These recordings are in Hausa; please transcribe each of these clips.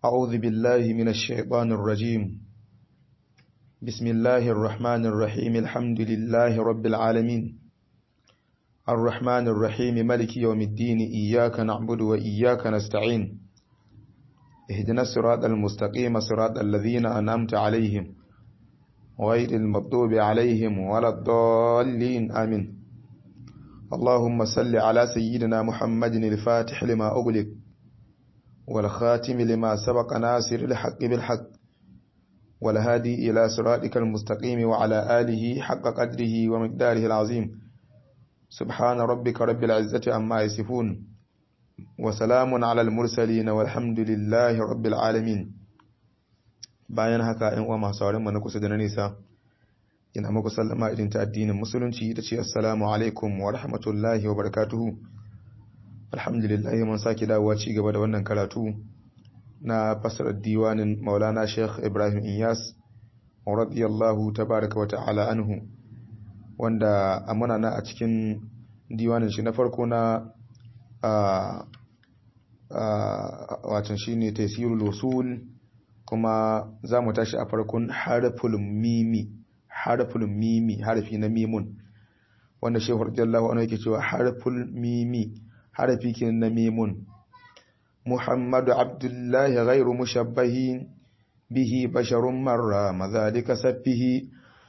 أعوذ بالله من الشيطان الرجيم بسم الله الرحمن الرحيم الحمد لله رب العالمين الرحمن الرحيم ملك يوم الدين إياك نعبد وإياك نستعين اهدنا الصراط المستقيم صراط الذين أنعمت عليهم غير المغضوب عليهم ولا الضالين آمين اللهم صل على سيدنا محمد الفاتح لما أغلق والخاتم لما سبق ناصر الحق بالحق والهادي إلى صراطك المستقيم وعلى آله حق قدره ومقداره العظيم سبحان ربك رب العزة عما يصفون وسلام على المرسلين والحمد لله رب العالمين bayan haka ‘yan uwa masu sauran na kusa da na nisa ina muku sallama irin ta addinin musulunci ita ce assalamu alaikum wa rahmatullahi wa barakatuhu alhamdulillah mun sake dawowa ci gaba da wannan karatu na fasarar diwanin maulana sheikh ibrahim inyas radiyallahu tabaraka wa ta'ala anhu wanda a muna na a cikin diwanin shi na farko na watan shine taysirul usul kuma za mu tashi a farkon harful mimi harful mimi harfi na mimun wanda shehu radiyallahu anhu yake cewa harful mimi harfi kenan na mimun muhammadu abdullahi ghairu mushabbahi bihi basharun marra madhalika saffihi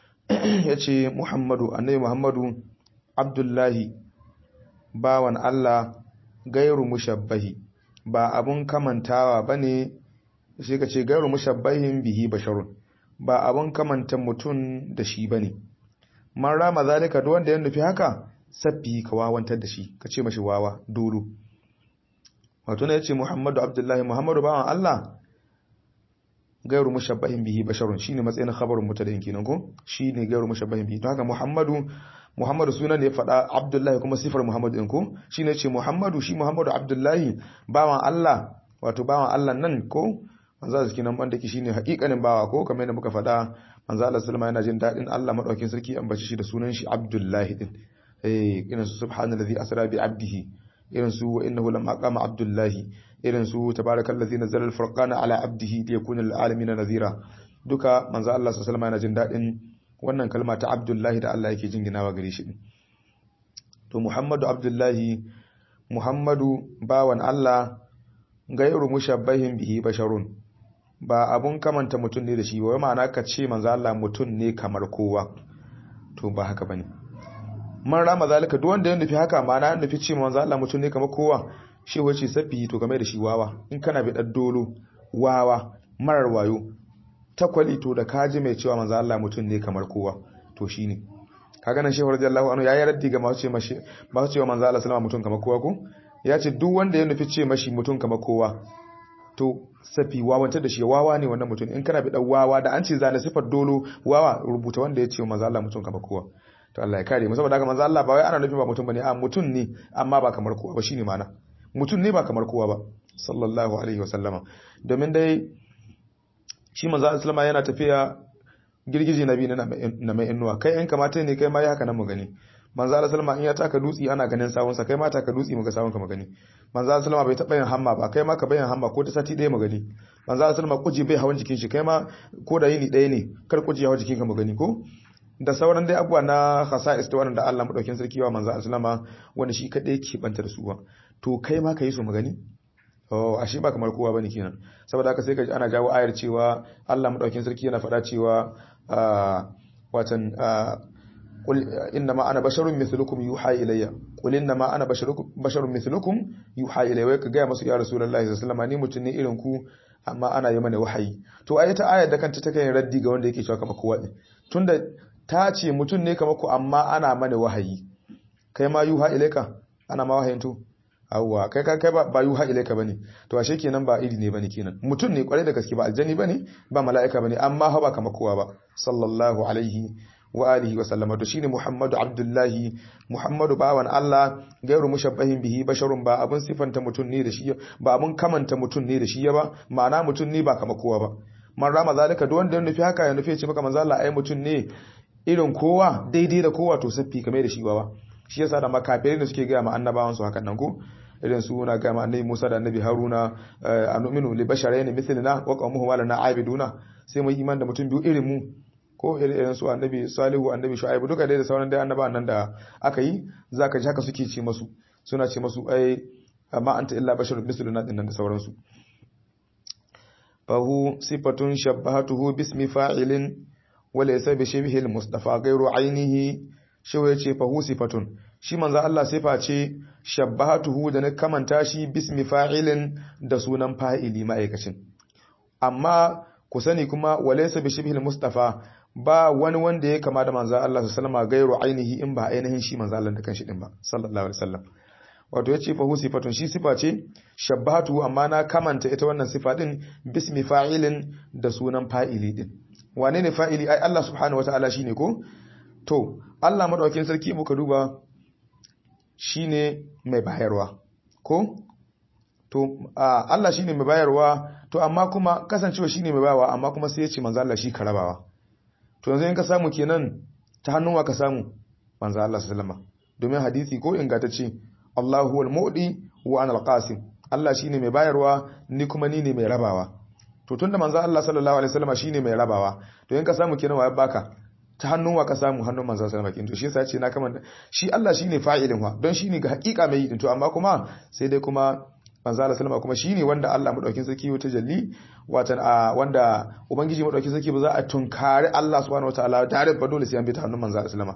yace muhammadu annabi muhammadu abdullahi bawan Allah gairu mushabbahi ba abun kamantawa bane sai ka ce gairu mushabbahin bihi basharun ba abun kamanta mutum da shi bane man rama zalika duk wanda ya nufi haka sabbi ka wawantar da shi ka ce mashi wawa dolo wato ne yace Muhammadu Abdullahi Muhammadu bawan Allah gairu mushabbahin bihi basharun shine matsayin khabarun mutadin kenan ko shine gairu mushabbahin bihi to haka Muhammadu Muhammadu sunan ne faɗa Abdullahi kuma sifar Muhammadu din ko shine yace Muhammadu shi Muhammadu Abdullahi bawan Allah wato bawan Allah nan ko manzo Allah kenan banda ki shine hakikanin bawa ko kamar yadda muka faɗa manzo Allah sallama yana jin dadin Allah madaukin sarki an bace shi da sunan shi Abdullahi din eh irin su subhanallazi asra bi abdihi irin su wa innahu lamma qama Abdullahi irin su tabarakallazi nazzala al-furqana ala abdihi liyakuna lil alamin nadhira duka manzo Allah sallama yana jin dadin wannan kalma ta Abdullahi da Allah yake jinginawa gare shi to Muhammadu Abdullahi Muhammadu bawan Allah gairu mushabbahin bihi basharun ba abun kamanta mutum ne da shi wai ma'ana ka ce manzo Allah mutum ne kamar kowa to ba haka bane man rama zalika duk wanda ya nufi haka ma'ana ya nufi ce manzo Allah mutum ne kamar kowa shi wace safi to game da shi wawa in kana bi dan dolo wawa marar wayo takwali to da kaji mai cewa manzo Allah mutum ne kamar kowa to shine kaga nan shehu radiyallahu anhu yayi raddi ga masu ce mashi ba su cewa manzo Allah sallama mutum kamar kowa ko ya ce duk wanda ya nufi ce mashi mutum kamar kowa to safi wawanta da shi wawa ne wannan mutum in kana bi dan wawa da an ce zane sifar dolo wawa rubuta wanda ya ce manzo Allah mutum kamar kowa to Allah ya kare mu saboda haka manzo Allah ba wai ana nufin ba mutum bane a mutum ne amma ba kamar kowa ba shine mana mutum ne ba kamar kowa ba sallallahu alaihi wasallama domin dai shi manzo Allah sallama yana tafiya girgije nabi na mai innuwa kai in kamata ne kai ma ya haka nan mu gani manzo Allah sallama in ya taka dutsi ana ganin sawunsa kai ma taka dutsi muga sawunka mu gani manzo Allah sallama bai taba yin hamma ba kai ma ka bayan hamma ko ta sati ɗaya mu gani manzo Allah sallama kuji bai hawan jikin shi kai ma ko da yini ɗaya ne kar kuji hawan jikin ka mu gani ko da sauran dai abubuwa na khasa'is ta wanda Allah madaukin sarki wa manzo Allah sallama wanda shi kadai ke banta da su ba to kai ma ka yi su mu gani oh ashe ba kamar kowa bane kenan saboda haka sai ka ana jawo ayar cewa Allah madaukin sarki yana faɗa cewa watan قل انما انا بشر مثلكم يوحى الي قل انما انا بشر مثلكم يوحى الي wai ka ga masu ya rasulullahi sallallahu alaihi wasallam ni mutun ne irin ku amma ana yi mana wahayi to ai ta ayar da kanta take yin raddi ga wanda yake cewa kamar kowa din tunda ta ce mutun ne kamar ku amma ana mana wahayi kai ma yuha ilaika ana ma wahayin to awwa kai kai ba yuha ilaika bane to ashe kenan ba iri ne bane kenan mutun ne kwarai da gaske ba aljani bane ba mala'ika bane amma ha ba kamar kowa ba sallallahu alaihi wa alihi wa sallama to shine Muhammadu Abdullahi Muhammadu bawan Allah gairu mushabbahin bihi basharun ba abun sifanta mutun ne da shi ba abun kamanta mutun ne da shi ba ma'ana mutun ne ba kama kowa ba man rama zalika duk wanda ya nufi haka ya nufi ya ce maka manzo Allah ai mutun ne irin kowa daidai da kowa to siffi kamar da shi ba shi yasa da makafirai da suke ga ma annabawan su hakan nan ko irin su na ga annabi Musa da annabi Haruna anu'minu li basharayn mithlina wa qawmuhum lana aibiduna sai mu iman da mutum biyu irin mu ko irin su annabi Salihu annabi Shu'aibu duka dai da sauran dai annabawan nan da aka yi zaka ji haka suke ce masu suna ce masu ai amma anta illa basharun mithluna din nan da sauransu fahu sifatun shabbahatuhu bismi fa'ilin walaysa bi shibhi al-mustafa ghayru ainihi shi yace fahu sifatun shi manzo Allah sifa ce shabbahatuhu da na kamanta shi bismi fa'ilin da sunan fa'ili ma'aikacin amma ku sani kuma walaysa bi shibhi al-mustafa ba wani wanda ya kama da manzo Allah sallallahu alaihi wasallam ghayru ainihi in ba ainihin shi manzo Allah da kanshi din ba sallallahu alaihi wasallam wato ya ce fahu sifatun shi sifa ce shabbatu amma na kamanta ita wannan sifa din bismi fa'ilin da sunan fa'ili din wane ne fa'ili ai Allah subhanahu wataala shine ko to Allah madaukakin sarki muka duba shine mai bayarwa ko to Allah shine mai bayarwa to amma kuma kasancewa shine mai bayarwa amma kuma sai ya ce manzo Allah shi karabawa to yanzu in ka samu kenan ta hannun wa ka samu manzo Allah sallallahu alaihi wasallam domin hadisi ko ingantacce Allah huwal mu'di wa ana al-qasim Allah shine mai bayarwa ni kuma ni ne mai rabawa to tunda manzo Allah sallallahu alaihi wasallam shine mai rabawa to in ka samu kenan wa baka ta hannun wa ka samu hannun manzo sallallahu alaihi wasallam to shi yasa ce na kaman shi Allah shine fa'ilin wa don shine ga hakika mai yi to amma kuma sai dai kuma manzo Allah sallallahu kuma shine wanda Allah madaukin sarki wata jalli watan a wanda ubangiji madaukin sarki ba za a tunkari Allah subhanahu wataala tare ba dole sai an bi ta hannun manzo sallallahu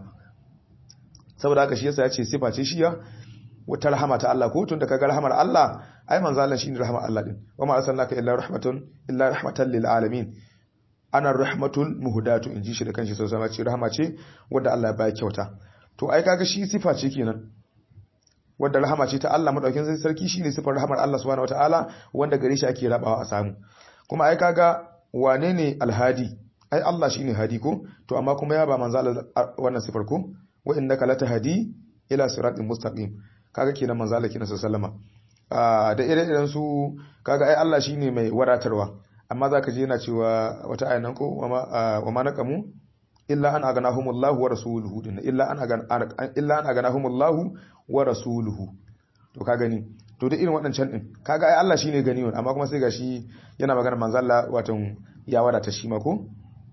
saboda haka shi yasa ya ce sifa ce shiya wata rahama ta Allah ko tun da kaga rahamar Allah ai manzo Allah shine rahamar Allah din wa ma arsalnaka illa rahmatun illa rahmatan lil alamin ana rahmatul muhdatu inji shi da kanshi sai sama ce rahama ce wanda Allah ya baya kyauta to ai kaga shi sifa ce kenan wanda rahama ce ta Allah madaukin sarki shine sifar rahamar Allah subhanahu wataala wanda gare shi ake rabawa a samu kuma ai kaga wane ne alhadi ai Allah shine hadi ko to amma kuma ya ba manzo Allah wannan sifar ko wa innaka latahdi ila siratin mustaqim kaga kenan manzo Allah kenan sallama da ire-iren su kaga ai Allah shine mai wadatarwa amma zaka je yana cewa wata ayan nan ko wa ma naqamu illa an aganahumullahu wa rasuluhu din illa an agan illa an aganahumullahu wa rasuluhu to ka gani to da irin waɗancan din kaga ai Allah shine gani amma kuma sai gashi yana magana manzo Allah watan ya wadata shi ma ko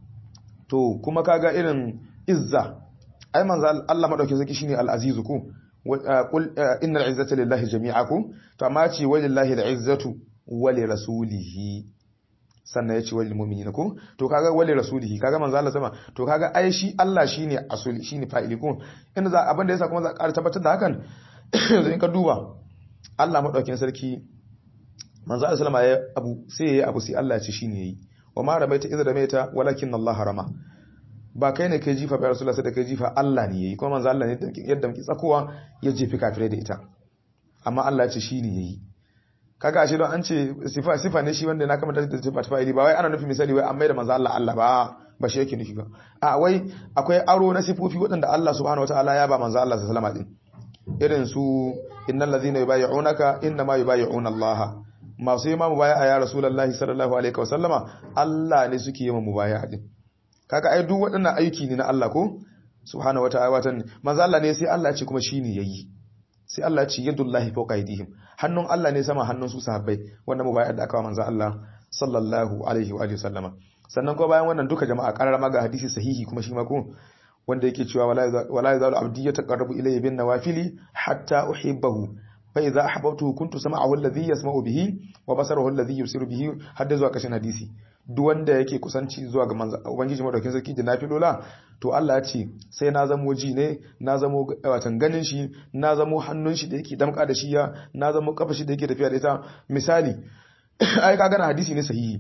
to kuma kaga irin izza ai manzo Allah madauke zaki shine al-azizu ko qul innal izzata lillahi jami'akum to amma ce walillahi al-izzatu wa li rasulihi sannan yace walil mu'minina ko to kaga wali rasulihi kaga manzo Allah sama to kaga ai shi Allah shine asuli shine fa'ili ko inda za abin da yasa kuma za ka tabbatar da hakan in ka duba Allah madaukakin sarki manzo Allah sallama ya abu sai yayi abu sai Allah ya ce shine yayi wa ma ramaita idza ramaita walakin Allah harama ba kai ne kai jifa ba rasulullah sai da kai jifa Allah ne yayi kuma manzo Allah ne yadda muke tsakowa ya jefi kafirai da ita amma Allah ya ce shine yayi kaga ashe don an ce sifa sifa ne shi wanda na kama da sifa ta fa'ili ba wai ana nufi misali wai an mai da manzo Allah Allah ba ba shi yake nufi ba a wai akwai aro na sifofi waɗanda Allah subhanahu wataala ya ba manzo Allah sallallahu alaihi wasallam irin su innal ladhina yubayyi'unaka innama yubayyi'una Allah masu yi ma mubaya'a ya rasulullahi sallallahu alaihi wasallama Allah ne suke yi ma mubaya'a din kaga ai duk waɗannan aiki ne na Allah ko subhanahu wataala watan manzo Allah ne sai Allah ya ce kuma shine yayi sai Allah ya ce yadullahi fawqa aydihim hannun Allah ne sama hannun su sahabbai wanda mubaya'a da aka wa manzo Allah sallallahu alaihi wa alihi wasallama sannan ko bayan wannan duka jama'a karara ga hadisi sahihi kuma shi ma ko wanda yake cewa wala yazalu abdi yataqarrabu ilayya bin nawafili hatta uhibbahu fa idza ahbabtuhu kuntu sam'ahu alladhi yasma'u bihi wa basarahu alladhi yusiru bihi hadda zuwa kashin hadisi duk wanda yake kusanci zuwa ga manzo ubangiji madaukin sarki da nafilola to Allah ya ce sai na zamo ji ne na zamo watan ganin shi na zamo hannun shi da yake damka da shi ya na zamo kafa shi da yake tafiya da ita misali ai ka gana hadisi ne sahihi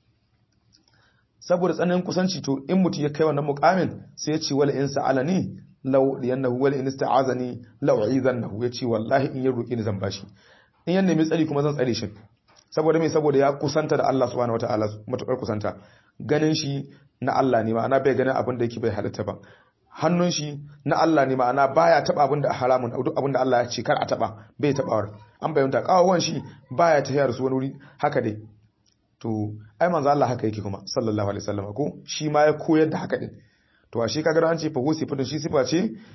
saboda tsananin kusanci to in mutum ya kai wannan mukamin sai ya ce wala in sa'alani law liyannahu wala in ista'azani law u'izannahu ya ce wallahi in ya roki ni zan bashi in ya nemi tsari kuma zan tsare shi saboda me saboda ya kusanta da Allah subhanahu wataala matukar kusanta ganin shi na Allah ne ma'ana bai ganin abin da yake bai halitta ba hannun shi na Allah ne ma'ana baya taba abin da haramun duk abin da Allah ya ce kar a taba bai tabawar an bayyana kawawan shi baya tayar su wani wuri haka dai to ai manzo Allah haka yake kuma sallallahu alaihi wasallam ko shi ma ya koyar da haka din to a shi kaga an ce fa husi fitun shi sifa ce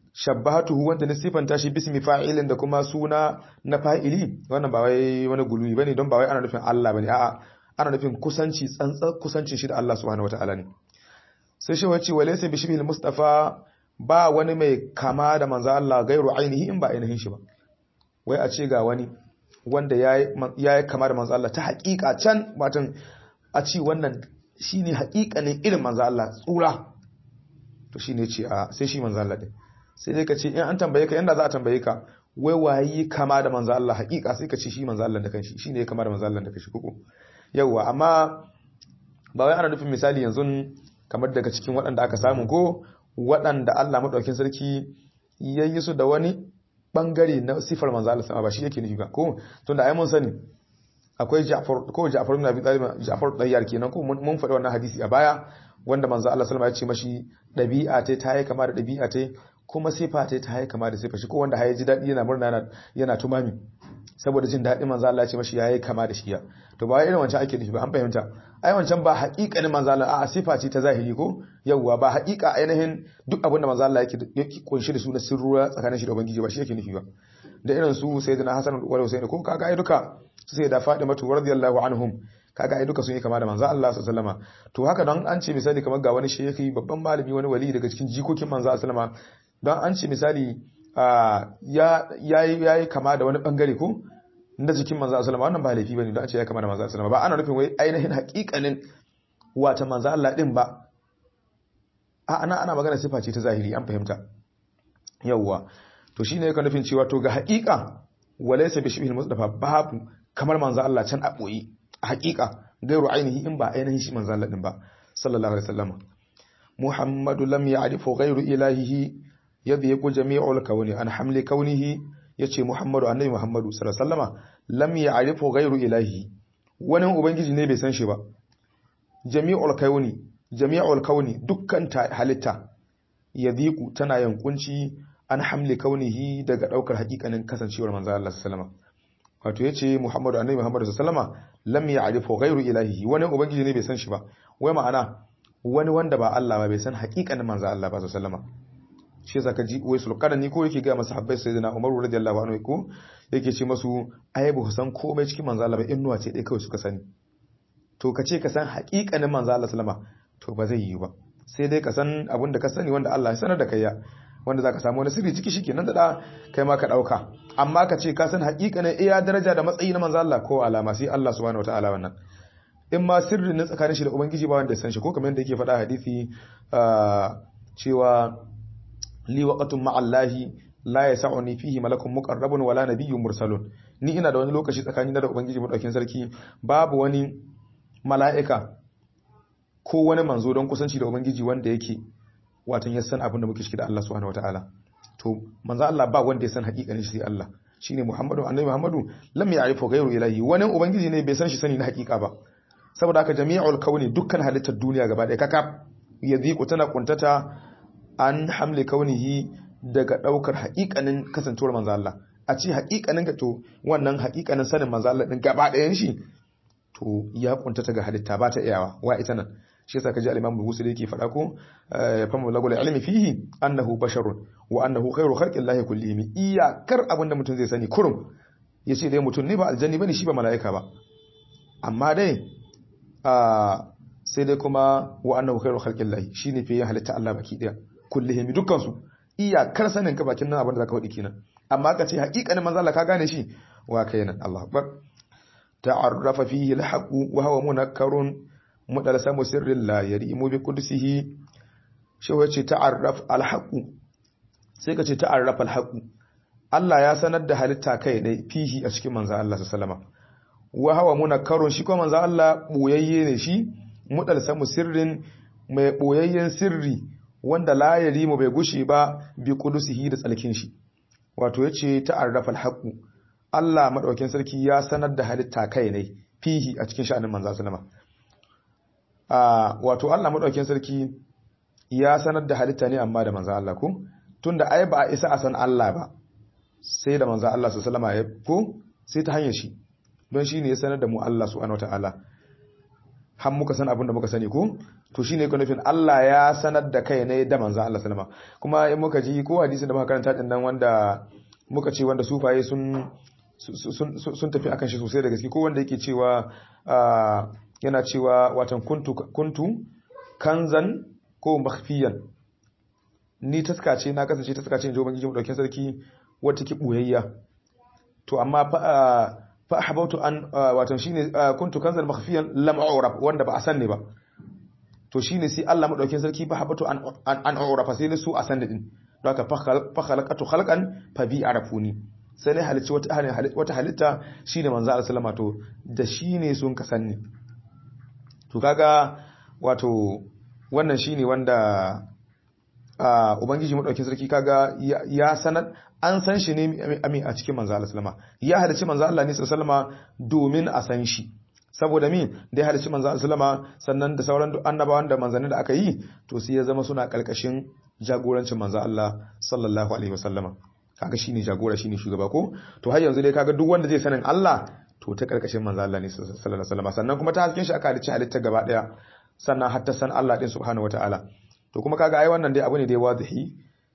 shabbahatuhu wanda na sifanta shi bismi fa'ilin da kuma suna na fa'ili wannan ba wai wani gulumi bane don ba wai ana nufin Allah bane a'a ana nufin kusanci tsantsar kusancin shi da Allah subhanahu wataala ne sai shi wace walaysa bi shibhil mustafa ba wani mai kama da manzo Allah gairu ainihi in ba ainihin shi ba wai a ce ga wani wanda yayi kama da manzo Allah ta haƙiƙa can watan a ci wannan shine haƙiƙanin irin manzo Allah tsura to shine ce a sai shi manzo Allah din sai dai ka ce in an tambaye ka yanda za a tambaye ka wai wayi kama da manzo Allah haƙiƙa sai ka ce shi manzo Allah da kanshi shine ya kama da manzo Allah da kanshi kuku yawa amma ba wai ana nufin misali yanzu kamar daga cikin waɗanda aka samu ko waɗanda Allah madaukakin sarki yayi su da wani bangare na sifar manzo Allah sama ba shi yake nufi ba ko tunda ai mun sani akwai Ja'far ko Ja'far ibn Abi Talib Ja'far dayyar kenan ko mun faɗi wannan hadisi a baya wanda manzo Allah sallama ya ce mashi dabi'a ta ta yi kama da dabi'a ta kuma sifa ta ta yi kama da sifa shi ko wanda ya ji dadi yana murna yana tumami saboda jin daɗin manzo Allah ya ce mashi yayi kama da shi ya to ba irin wancan ake nufi ba an fahimta ai wancan ba haƙiƙanin manzo Allah a sifa ce ta zahiri ko yawwa ba haƙiƙa ainihin duk abin da manzo Allah yake yake kunshi da su na sirruwa tsakanin shi da ubangiji ba shi yake nufi ba da irin su sayyidina Hassan wal Husaini ko kaga ai duka su sai da Fatima radiyallahu anhum kaga ai duka sun yi kama da manzo Allah sallallahu alaihi wasallam to haka don an ce misali kamar ga wani shehi babban malami wani wali daga cikin jikokin manzo sallallahu alaihi wasallam don an ce misali ya yayi kama da wani bangare ko na jikin manzo sallallahu wannan ba laifi bane don an ce ya kama da manzo sallallahu ba ana nufin wai ainihin haƙiƙanin wata manzo Allah din ba a ana ana magana sifa ce ta zahiri an fahimta yawwa to shine yake nufin cewa to ga haƙiƙa walaysa bi shibhil mustafa babu kamar manzo Allah can a boye a haƙiƙa gairu ainihi in ba ainihin shi manzo Allah din ba sallallahu alaihi wasallam muhammadu lam ya'rifu ghairu ilahihi yadhiqu jami'ul kawni an hamli kaunihi yace muhammadu annabi muhammadu sallallahu alaihi wasallama lam ya'rifu ghairu ilahihi wani ubangiji ne bai san shi ba jami'ul kawni jami'ul kawni dukkan halitta yadhiqu tana yankunci an hamli kaunihi daga daukar hakikanin kasancewar manzo Allah sallallahu alaihi wasallama wato yace Muhammadu annabi Muhammadu sallama lam ya'rifu ghayru ilahihi wani ubangiji ne bai san shi ba wai ma'ana wani wanda ba Allah ba bai san haƙiƙanin manzo Allah ba sallama shi yasa kaji wai sulqadani ko yake ga masahabbai sayyidina Umar radiyallahu anhu ko yake ce masu ai ba san komai cikin manzo Allah ba innuwa ce dai kawai suka sani to kace ka san haƙiƙanin manzo Allah sallama to ba zai yi ba sai dai ka san abin da ka sani wanda Allah ya sanar da kai ya wanda zaka samu wani sirri ciki shikenan da kai ma ka dauka amma ka ce ka san haƙiƙanin iya daraja da matsayi na manzo Allah ko alama sai Allah subhanahu wataala wannan in ma sirrin na tsakanin shi da ubangiji ba wanda ya san shi ko kamar yadda yake faɗa hadisi cewa li waqatun ma'allahi la yas'uni fihi malakun muqarrabun wala nabiyyun mursalun ni ina da wani lokaci tsakanin da ubangiji madaukin sarki babu wani mala'ika ko wani manzo don kusanci da ubangiji wanda yake watan ya san abin da muke ciki da Allah subhanahu wataala to manzo Allah ba wanda ya san hakikanin shi sai Allah shine Muhammadu annabi Muhammadu lam ya'rifu ghayru ilahi wani ubangiji ne bai san shi sani na hakika ba saboda haka jami'ul kauni dukkan halittar duniya gaba ɗaya kaka yadhiqu tana kuntata an hamli kaunihi daga daukar hakikanin kasancewar manzo Allah a ce hakikanin ka to wannan hakikanin sanin manzo Allah din gaba ɗayan shi to ya kuntata ga halitta ba ta iyawa wa ita nan shi yasa kaji al-Imam Bukhari yake faɗa ko famu lagul ilmi fihi annahu basharun wa annahu khairu khalqillahi kullihim iyakar abinda mutum zai sani kurum yace dai mutum ne ba aljanni bane shi ba malaika ba amma dai sai dai kuma wa annahu khairu khalqillahi shine fiye halitta Allah baki daya kullihim dukkan su iyakar sanin ka bakin nan abinda zaka faɗi kenan amma ka ce haƙiƙanin manzo Allah ka gane shi wa kenan Allahu akbar ta'arrafa fihi al-haqq wa huwa munakkarun mudalsamu sirrin la yarimu bi qudsihi shi wace ta'arraf al-haqu sai ka ce ta'arraf al-haqu Allah ya sanar da halitta kai dai fihi a cikin manzo Allah sallallahu alaihi wa hawa munakkarun shi kuma manzo Allah boyayye ne shi mudalsamu sirrin mai boyayyen sirri wanda la yarimu bai gushi ba bi qudsihi da tsalkin shi wato yace ta'arraf al-haqu Allah madaukakin sarki ya sanar da halitta kai ne fihi a cikin sha'anin manzo sallallahu alaihi wato Allah madaukakin sarki ya sanar da halitta ne amma da manzo Allah ko tunda ai ba a isa a san Allah ba sai da manzo Allah sallallahu alaihi wasallam ya ko sai ta hanyar shi don shi ne ya sanar da mu Allah subhanahu wataala har muka san abin da muka sani ko to shine yake nufin Allah ya sanar da kai ne da manzo Allah sallama kuma in muka ji ko hadisin da muka karanta din nan wanda muka ce wanda sufaye sun sun tafi akan shi sosai da gaske ko wanda yake cewa yana cewa watan kuntu kuntu kanzan ko makhfiyan ni taskace na kasance taskace in ji ubangiji mu dauke sarki wata ki boyayya to amma fa fa ahbautu an watan shine kuntu kanzan makhfiyan lam a'rab wanda ba a sanne ba to shine sai Allah madaukin sarki fa habatu an an a'rab sai ne su a sanne din don haka fa khalaqatu khalqan fa bi arafuni sai ne halicci wata halitta shine manzo Allah sallama to da shine sun kasanni to kaga wato wannan shine wanda ubangiji madaukin sarki kaga ya sanar an san shi ne ami a cikin manzo Allah sallama ya halicci manzo Allah ne sallama domin a san shi saboda min da ya halicci manzo Allah sallama sannan da sauran annabawan da manzanni da aka yi to sai ya zama suna kalkashin jagorancin manzo Allah sallallahu alaihi wasallama kaga shine jagora shine shugaba ko to har yanzu dai kaga duk wanda zai sanin Allah to ta karkashin manzo Allah ne sallallahu alaihi wasallam sannan kuma ta hasken shi aka halicci halitta gaba daya sannan har ta san Allah din subhanahu wataala to kuma kaga ai wannan dai abu ne dai wadihi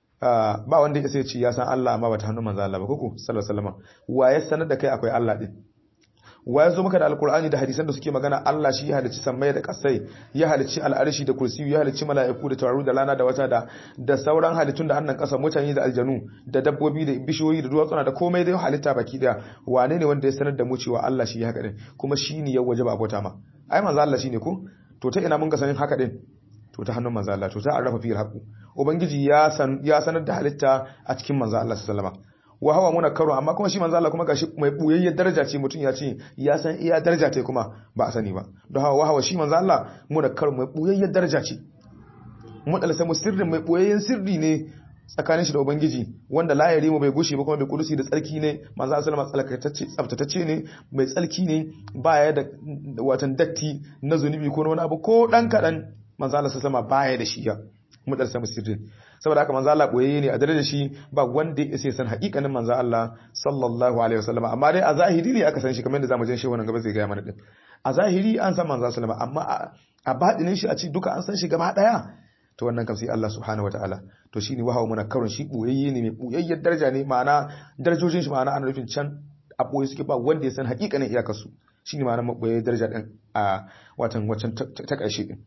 ba wanda ya sai ce ya san Allah amma ba ta hannun manzo Allah ba kuku sallallahu alaihi wasallam wa ya sanar da kai akwai Allah din wa ya zo maka da alkur'ani da hadisan da suke magana Allah shi ya halicci sammai da kasai ya halicci al'arshi da kursiyu ya halicci mala'iku da tawaru da lana da wata da da sauran halittun da annan kasa mutane da aljanu da dabbobi da bishiyoyi da duwatsuna da komai da halitta baki daya wane ne wanda ya sanar da mu cewa Allah shi ya haka din kuma shi ne ya wajaba abota ma ai manzo Allah shine ko to ta ina mun ga sanin haka din to ta hannun manzo Allah to ta arrafa fi haqu ubangiji ya san ya sanar da halitta a cikin manzo Allah sallallahu alaihi wasallam wa hawa muna karo amma kuma shi manzo Allah kuma gashi mai buyayyar daraja ce mutum ya ce ya san iya daraja ta kuma ba a sani ba don hawa hawa shi manzo Allah muna karo mai buyayyar daraja ce mun dalsa mu sirrin mai buyayyen sirri ne tsakanin shi da ubangiji wanda la yare mu bai gushe ba kuma bai kudusi da tsarki ne manzo Allah sallama tsalkatacce tsaftatacce ne mai tsarki ne baya da watan datti na zunubi ko wani abu ko dan kadan manzo Allah sallama baya da shi ya mu dalsa mu sirrin saboda haka manzo Allah boyayye ne a dare da shi ba wanda ya isa san hakikanin manzo Allah sallallahu alaihi wasallam amma dai a zahiri ne aka san shi kamar yadda zamu jin shi wannan gaba zai ga mana din a zahiri an san manzo sallama amma a badinin shi a ci duka an san shi gaba daya to wannan kam sai Allah subhanahu wataala to shine wahawa muna karon shi boyayye ne mai boyayyar daraja ne ma'ana darajojin shi ma'ana ana nufin can a boye suke ba wanda ya san hakikanin iyakar su shine ma'ana boyayyar daraja din a watan wacan ta karshe din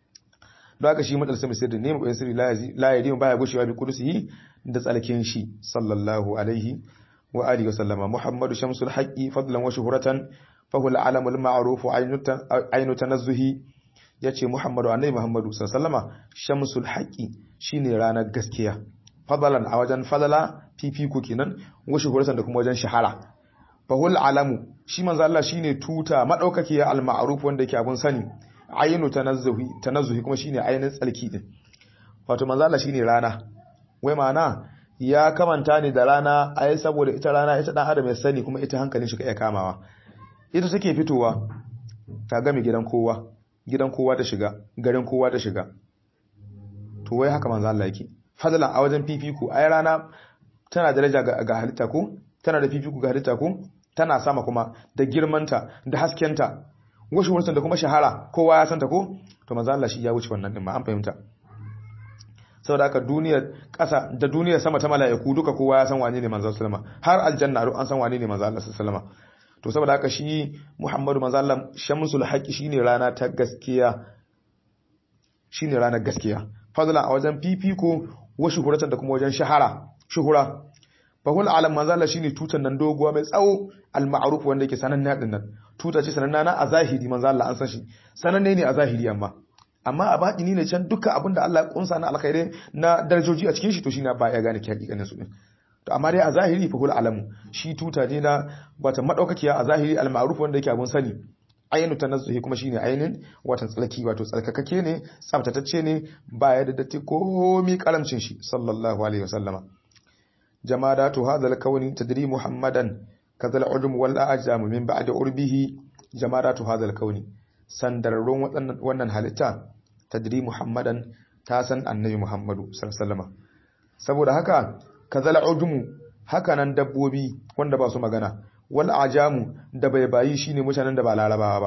don haka shi matsal sami sirri ne maɓoyin sirri la ya baya gushewa bi kudusihi da tsalkin shi sallallahu alaihi wa alihi wa sallama muhammadu shamsul haqqi fadlan wa shuhratan fa huwa al-alam al-ma'ruf aynu tanazzuhi yace muhammadu annabi muhammadu sallama shamsul haqqi shine ranar gaskiya fadlan a wajen fadala fifiko kenan wa shuhratan da kuma wajen shahara fa huwa al-alam shi manzo Allah shine tuta madaukakiya al-ma'ruf wanda yake abun sani ayinu tanazzuhi tanazzuhi kuma shine ainin tsalki din wato manzo Allah shine rana wai ma'ana ya kamanta ne da rana ai saboda ita rana ita dan adam ya sani kuma ita hankalin shi ka iya kamawa ita take fitowa ta game gidan kowa gidan kowa ta shiga garin kowa ta shiga to wai haka manzo Allah yake fadlan a wajen fifiko ai rana tana daraja ga halitta ko tana da fifiko ga halitta ko tana sama kuma da girmanta da haskenta washe wurin da kuma shahara kowa ya santa ko to manzo Allah shi ya wuce wannan din ma an fahimta saboda haka duniyar ƙasa da duniyar sama ta mala'iku duka kowa ya san wane ne manzo sallama har aljanna an san wane ne manzo Allah sallama to saboda haka shi Muhammadu manzo Allah shamsul haqi shine rana ta gaskiya shine ranar gaskiya fadla a wajen fifiko wa shuhuratan da kuma wajen shahara shuhura fahul alam manzo Allah shine tutan nan doguwa mai tsawo al ma'ruf wanda yake sananne din nan tuta ce sananna na a zahiri manzo Allah an san shi sananne ne a zahiri amma amma a batini ne can duka abinda Allah ya kunsa na alkhairi na darajoji a cikin shi to shine ba ya gane ki hakikanin su din to amma dai a zahiri fahul alamu shi tuta ne na wata madaukakiya a zahiri al ma'ruf wanda yake abun sani ayyanu tanazzuhi kuma shine ainin watan tsalki wato tsalkakake ne tsaftatacce ne baya da datti komi karamcin shi sallallahu alaihi wasallama جمادات هذا الكون تدري محمدا كذا العلم والأجام من بعد عربه جمادات هذا الكون sandararrun wannan halitta tadri muhammadan ta san annabi muhammadu sallallahu saboda haka kazal ujumu haka nan dabbobi wanda ba su magana wal ajamu da bai bayi shine mutanen da ba larabawa ba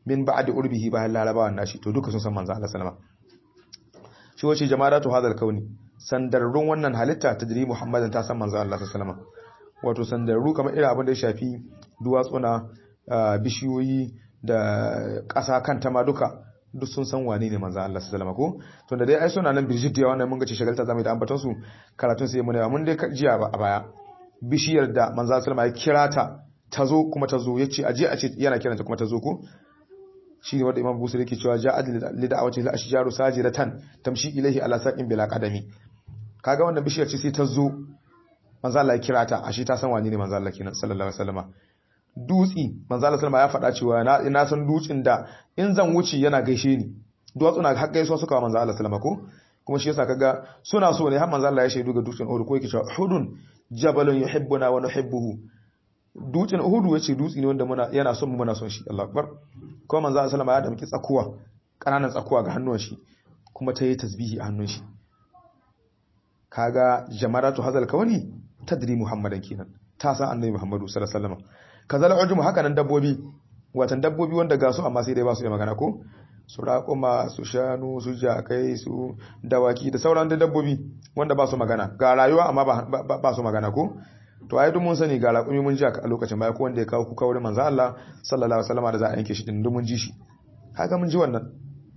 min ba'di urbihi bayan larabawan nashi to duka sun san manzo Allah sallama shi wace jama'atu hadal kauni sandarrun wannan halitta tadri muhammadan ta san manzo Allah sallama wato sandarru kamar irin abin da ya shafi duwatsuna bishiyoyi da ƙasa kanta ma duka duk sun san wane ne manzo Allah sallama ko to da dai ai suna nan birjit da wannan mun ga ce shagalta zamu da ambaton su karatun sai mun mun dai jiya ba a baya bishiyar da manzo sallama ya kira ta tazo kuma tazo yace aje a ce yana kiranta kuma tazo ko shi ne wanda Imam Busiri yake cewa ja'ad li da'awati al ashjaru sajiratan tamshi ilayhi ala saqin bila qadami kaga wannan bishiyar ce sai tazo manzo Allah ya kira ta ashe ta san wane ne manzo Allah kenan sallallahu alaihi wasallama dutsi manzo Allah sallama ya faɗa cewa na ina san dutsin da in zan wuce yana gaishe ni duwatsu na har gaisuwa suka manzo Allah sallama ko kuma shi yasa kaga suna so ne har manzo Allah ya shaidu ga dutsin Uhud ko yake cewa Uhudun jabalun yuhibbuna wa nuhibbuhu dutsin Uhud yace dutsi ne wanda muna yana son mu muna son shi Allahu akbar kuma manzo Allah sallama ya damki tsakuwa kananan tsakuwa ga hannun shi kuma ta yi tasbihi a hannun shi kaga jamaratu hazal kawani tadri muhammadan kenan ta san annabi muhammadu sallallahu alaihi wasallam kazal ujum haka nan dabbobi watan dabbobi wanda ga su amma sai dai ba su da magana ko su raƙuma su shanu su jakai su dawaki da sauran da dabbobi wanda ba su magana ga rayuwa amma ba su magana ko to ai duk mun sani ga raƙumi mun ji a lokacin baya ko wanda ya kawo kuka wurin manzo Allah sallallahu alaihi wasallam da za a yanke shi din duk mun ji shi haka mun ji wannan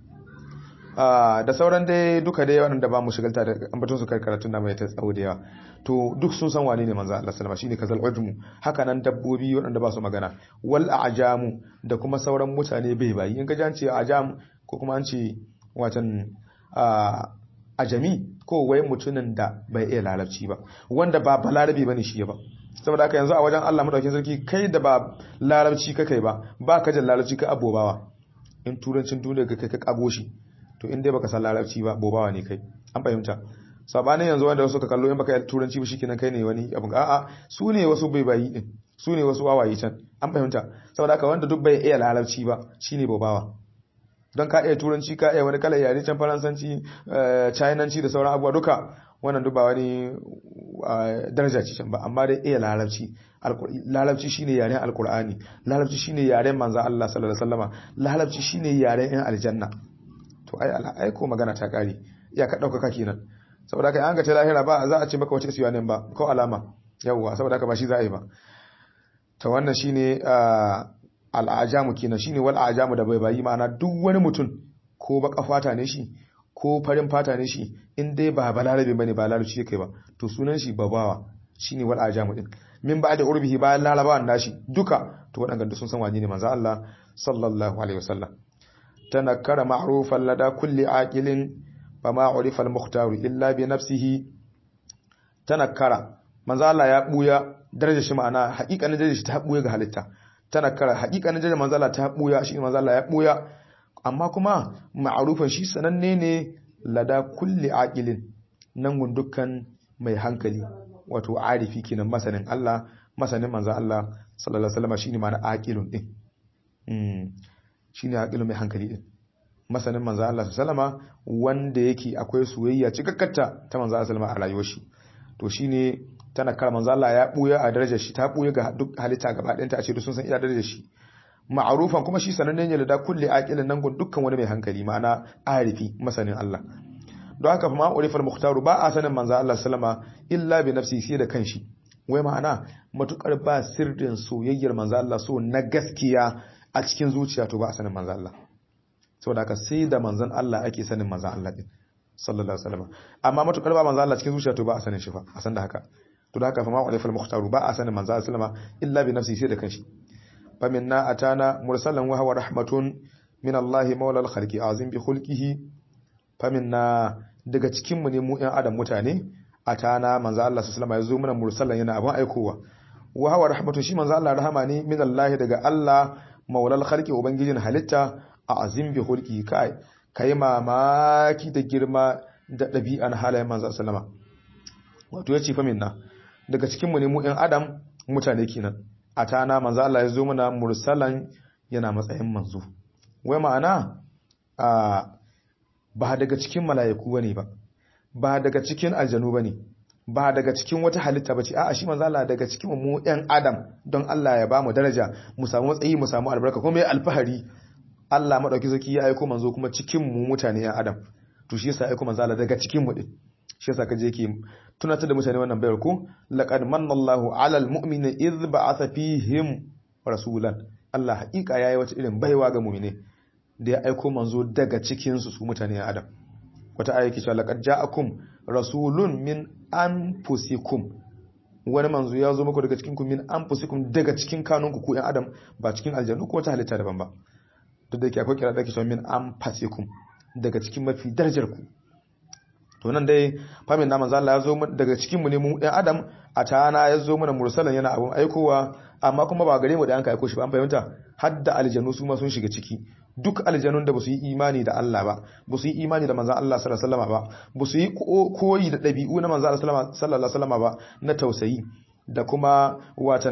da sauran dai duka dai waɗanda ba mu shigalta da ambaton su kai karatun da mai ta tsawo da yawa to duk sun san wane ne manzo Allah sallama shine kazal ujmu haka nan dabbobi waɗanda ba su magana wal ajamu da kuma sauran mutane bai bayi in ka ji an ce ajam ko kuma an ce watan ajami ko wai mutumin da bai iya larabci ba wanda ba balarabi bane shi ba saboda haka yanzu a wajen Allah madaukakin sarki kai da ba larabci ka kai ba ba ka jin larabci ka abobawa in turancin duniya ka kai ka kago shi to in dai baka san larabci ba bobawa ne kai an fahimta sabanin yanzu wanda wasu ka kallo in baka yi turanci ba shikenan kai ne wani abun a'a su ne wasu bai bayi din su ne wasu wawaye can an fahimta saboda haka wanda duk bai iya larabci ba shine bobawa don ka iya turanci ka iya wani kalar yare can faransanci chinanci da sauran abubuwa duka wannan duk ba wani daraja ce can ba amma dai iya larabci larabci shine yaren alkur'ani larabci shine yaren manzo Allah sallallahu alaihi wasallama larabci shine yaren yan aljanna to ai ai ko magana ta kare ya ka dauka kenan saboda kai an ga ta lahira ba za a ce maka wace siya ne ba ko alama yawwa saboda haka ba shi za a yi ba to wannan shine al'ajamu kenan shine wal ajamu da bai bayi ma'ana duk wani mutum ko baka fata ne shi ko farin fata ne shi in dai ba balarabe bane ba larabci yake ba to sunan shi babawa shine wal ajamu din min ba da urbihi bayan larabawan nashi duka to waɗanda sun san wani ne manzo Allah sallallahu alaihi wasallam تنكر معروفا لدى كل عاقل فما عرف المختار إلا بنفسه تنكر manzo Allah ya buya darajar shi ma'ana haƙiƙanin darajar shi ta buya ga halitta tanakkara haƙiƙanin darajar manzo Allah ta buya shi manzo Allah ya buya amma kuma ma'rufan shi sananne ne lada kulli aqilin nan gun dukkan mai hankali wato arifi kenan masanin Allah masanin manzo Allah sallallahu alaihi wasallam shine ma'ana aqilun din shine aqilu mai hankali din masanin manzo Allah sallama wanda yake akwai soyayya cikakkarta ta manzo Allah sallama a rayuwar shi to shine tana kar manzo Allah ya buya a darajar shi ta buya ga duk halitta gaba ɗayanta a ce duk sun san iya darajar shi ma'arufan kuma shi sanannen ne da kulli aqilin nan gun dukkan wani mai hankali ma'ana arifi masanin Allah don haka fa ma urifal muhtaru ba a sanin manzo Allah sallama illa bi nafsi sai da kanshi wai ma'ana matukar ba sirrin soyayyar manzo Allah so na gaskiya a cikin zuciya to ba a sanin manzan Allah saboda haka sai da manzan Allah ake sanin manzan Allah din sallallahu alaihi wasallam amma matukar ba manzan Allah cikin zuciya to ba a sanin shi fa a san da haka to da haka fa ma wa alifal muhtaru ba a sanin manzan Allah sallama illa bi nafsi sai da kanshi fa minna atana mursalan wa huwa rahmatun min Allah maula al-khalqi azim bi khulqihi fa minna daga cikin mu ne mu ɗan adam mutane atana manzan Allah sallallahu alaihi wasallam ya zo mana mursalan yana abin aikowa wa huwa rahmatun shi manzan Allah rahama ne min Allah daga Allah maulal khalqi ubangijin halitta a azim bi hulki kai kai mamaki da girma da ɗabi'an halayen manzo sallama wato yace fa minna daga cikin mu ne mu ɗan adam mutane kenan atana manzo Allah ya zo mana mursalan yana matsayin manzo wai ma'ana a ba daga cikin mala'iku bane ba ba daga cikin aljanu bane ba daga cikin wata halitta bace a'a shi manzo Allah daga cikin mu ɗan adam don Allah ya ba mu daraja mu samu matsayi mu samu albarka kuma mai alfahari Allah madauki zaki ya aiko manzo kuma cikin mu mutane yan adam to shi yasa aiko manzo Allah daga cikin mu din shi yasa kaje yake tunatar da mutane wannan bayar ko laqad manna Allahu 'alal mu'minina idh ba'atha fihim rasulan Allah haƙiƙa yayi wata irin baiwa ga mu'mine da ya aiko manzo daga cikin su su mutane yan adam wata aya ke cewa laqad ja'akum rasulun min anfusikum wani manzo ya zo muku daga cikin ku min anfusikum daga cikin kanunku ku yan adam ba cikin aljannu ko wata halitta daban ba duk da yake akwai kira da ke cewa min anfasikum daga cikin mafi darajar ku to nan dai famin na manzo Allah ya zo daga cikin mu ne mu ɗan adam a tana ya zo mana mursalan yana abun aikowa amma kuma ba gare mu da an ka aiko shi ba an fahimta har da aljanu su ma sun shiga ciki duk aljanun da ba su yi imani da Allah ba ba su yi imani da manzon Allah sallallahu alaihi wasallam ba ba su yi koyi da ɗabi'u na manzon Allah sallallahu alaihi wasallam ba na tausayi da kuma watan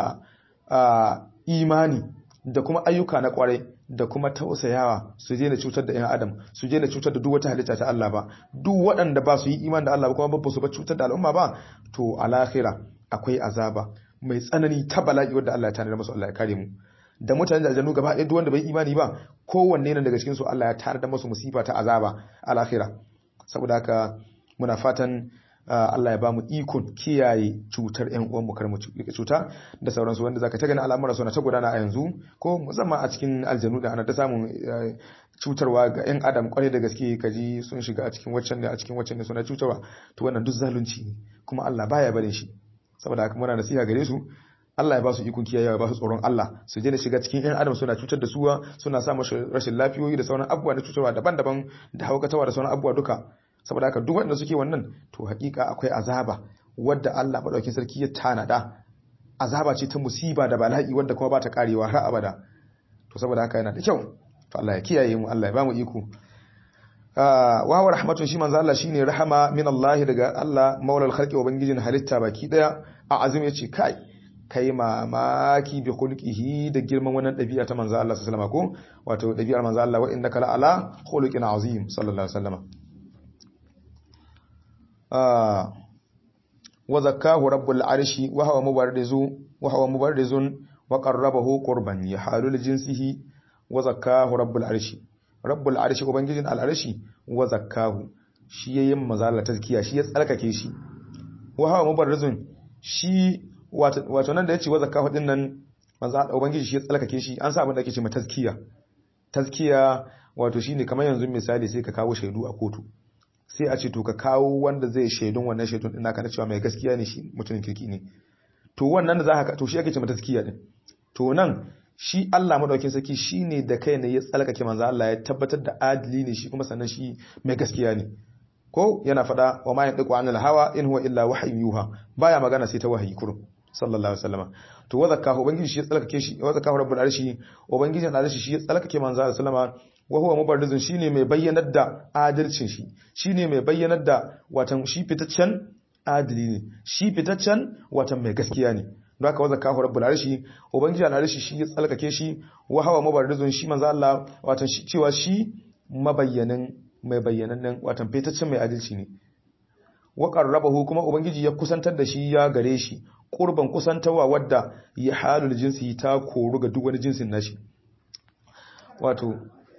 a imani da kuma ayyuka na kwarai da kuma tausayawa su je na cutar da ‘yan adam su je na cutar da duk wata halitta ta Allah ba duk waɗanda ba su yi iman da Allah ba kuma ba su ba cutar da al'umma ba to a lahira akwai azaba mai tsanani ta bala'i wadda Allah ya tanadar masu Allah ya kare mu da mutane da aljanu gaba ɗaya duk wanda bai imani ba kowanne nan daga cikin su Allah ya tanadar masu musifa ta azaba a lahira saboda haka muna fatan Allah ya ba mu ikon kiyaye cutar ƴan uwanmu kar mu cuta da sauransu wanda zaka ta gani al'amura suna ta gudana a yanzu ko musamman a cikin aljanu da ana ta samun cutarwa ga ƴan adam kwarai da gaske kaji sun shiga a cikin waccan ne a cikin waccan ne suna cutarwa to wannan duk zalunci ne kuma Allah baya barin shi saboda haka muna nasiha gare su Allah ya ba su ikon kiyayewa ba su tsoron Allah su je da shiga cikin ƴan adam suna cutar da suwa suna sa mashi rashin lafiyoyi da sauran abubuwa na cutarwa daban-daban da haukatawa da sauran abubuwa duka saboda haka duk wanda suke wannan to hakika akwai azaba wadda Allah madaukakin sarki ya tanada azaba ce ta musiba da bala'i wadda kuma ba ta karewa har abada to saboda haka yana da kyau to Allah ya kiyaye mu Allah ya bamu iko wa wa rahmatun shi manzo Allah shine rahama min Allah daga Allah maulal khalqi ubangijin halitta baki daya a azum yace kai kai mamaki bi khulqihi da girman wannan dabi'a ta manzo Allah sallallahu alaihi wasallam ko wato dabi'ar manzo Allah wa innaka la ala khuluqin azim sallallahu alaihi wasallam wa zakkahu rabbul arshi wa huwa mubarrizu wa huwa mubarrizun wa qarrabahu qurban ya halul jinsihi wa zakkahu rabbul arshi rabbul arshi ubangijin al arshi wa zakkahu shi yayin mazala tazkiya shi ya tsarkake shi wa huwa mubarrizun shi wato nan da yace wa zakkahu din nan manzo ubangiji shi ya tsarkake shi an sa abin da ake ce ma tazkiya tazkiya wato shine kamar yanzu misali sai ka kawo shaidu a kotu sai a ce to ka kawo wanda zai shaidun wannan shaidun din naka na cewa mai gaskiya ne shi mutumin kirki ne to wannan da za ka to shi ake ce mata taskiya din to nan shi Allah madaukakin sarki shine da kai ne ya tsalkake manzo Allah ya tabbatar da adili ne shi kuma sannan shi mai gaskiya ne ko yana fada wa ma yandiqu anil hawa in huwa illa wahyun yuha baya magana sai ta wahayi kurum sallallahu alaihi wasallam to wa zakahu ubangiji shi ya tsalkake shi wa zakahu rabbul arshi ubangijin arshi shi ya tsalkake manzo Allah sallama wa huwa mubarrizun shine mai bayyanar da adalcin shi shine mai bayyanar da watan shi fitaccen adili ne shi fitaccen watan mai gaskiya ne don haka wazaka hu rabbul arshi ubangiji al arshi shi ya tsalkake shi wa huwa mubarrizun shi manzo Allah watan shi cewa shi mabayyanin mai bayyanannen watan fitaccen mai adalci ne wa qarrabahu kuma ubangiji ya kusantar da shi ya gare shi qurban kusantawa wadda ya halul jinsi ta koru ga duk wani jinsin nashi wato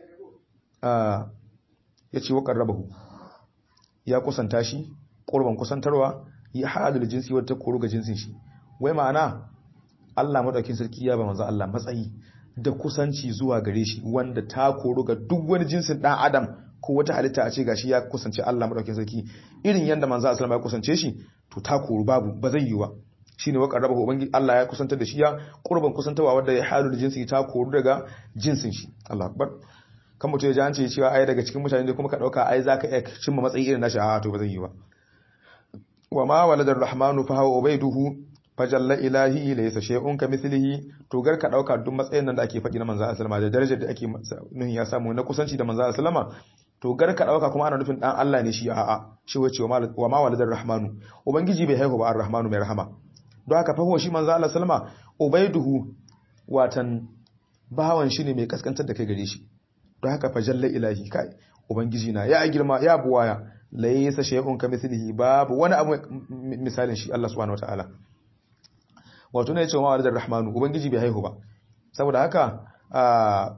ya ce waƙar rabahu ya kusanta shi ƙurban kusantarwa ya haɗu da jinsi wata koro ga jinsin shi wai ma'ana Allah maɗaukin sarki ya ba manzo Allah matsayi da kusanci zuwa gare shi wanda ta koro ga duk wani jinsin ɗan adam ko wata halitta a ce gashi ya kusance Allah maɗaukin sarki irin yadda manzo Allah ya kusance shi to ta koro babu ba zai yi ba shine wa qarrabahu ubangi Allah ya kusantar da shi ya qurban kusantawa wanda ya halu da jinsi ta koru daga jinsin shi Allah akbar kan mutum ya ji an ce cewa ai daga cikin mutane da kuma ka dauka ai zaka iya cimma matsayi irin nashi a to ba zai yi ba wa ma waladar rahmanu fa huwa ubaiduhu fajalla ilahi laysa shay'un kamithlihi to gar ka dauka duk matsayin nan da ake faɗi na manzo sallama da darajar da ake nuhin ya samu na kusanci da manzo sallama to gar ka dauka kuma ana nufin dan Allah ne shi a'a shi wace wa ma waladar rahmanu ubangiji bai haihu ba ar-rahmanu mai rahama don haka fa huwa shi manzo Allah sallama ubaiduhu watan bawan shi ne mai kaskantar da kai gare shi don haka fa jalla ilahi kai ubangiji na ya girma ya buwaya laysa shay'un kamithlihi babu wani abu misalin shi Allah subhanahu wataala wato ne cewa ma'alar rahmanu ubangiji bai haihu ba saboda haka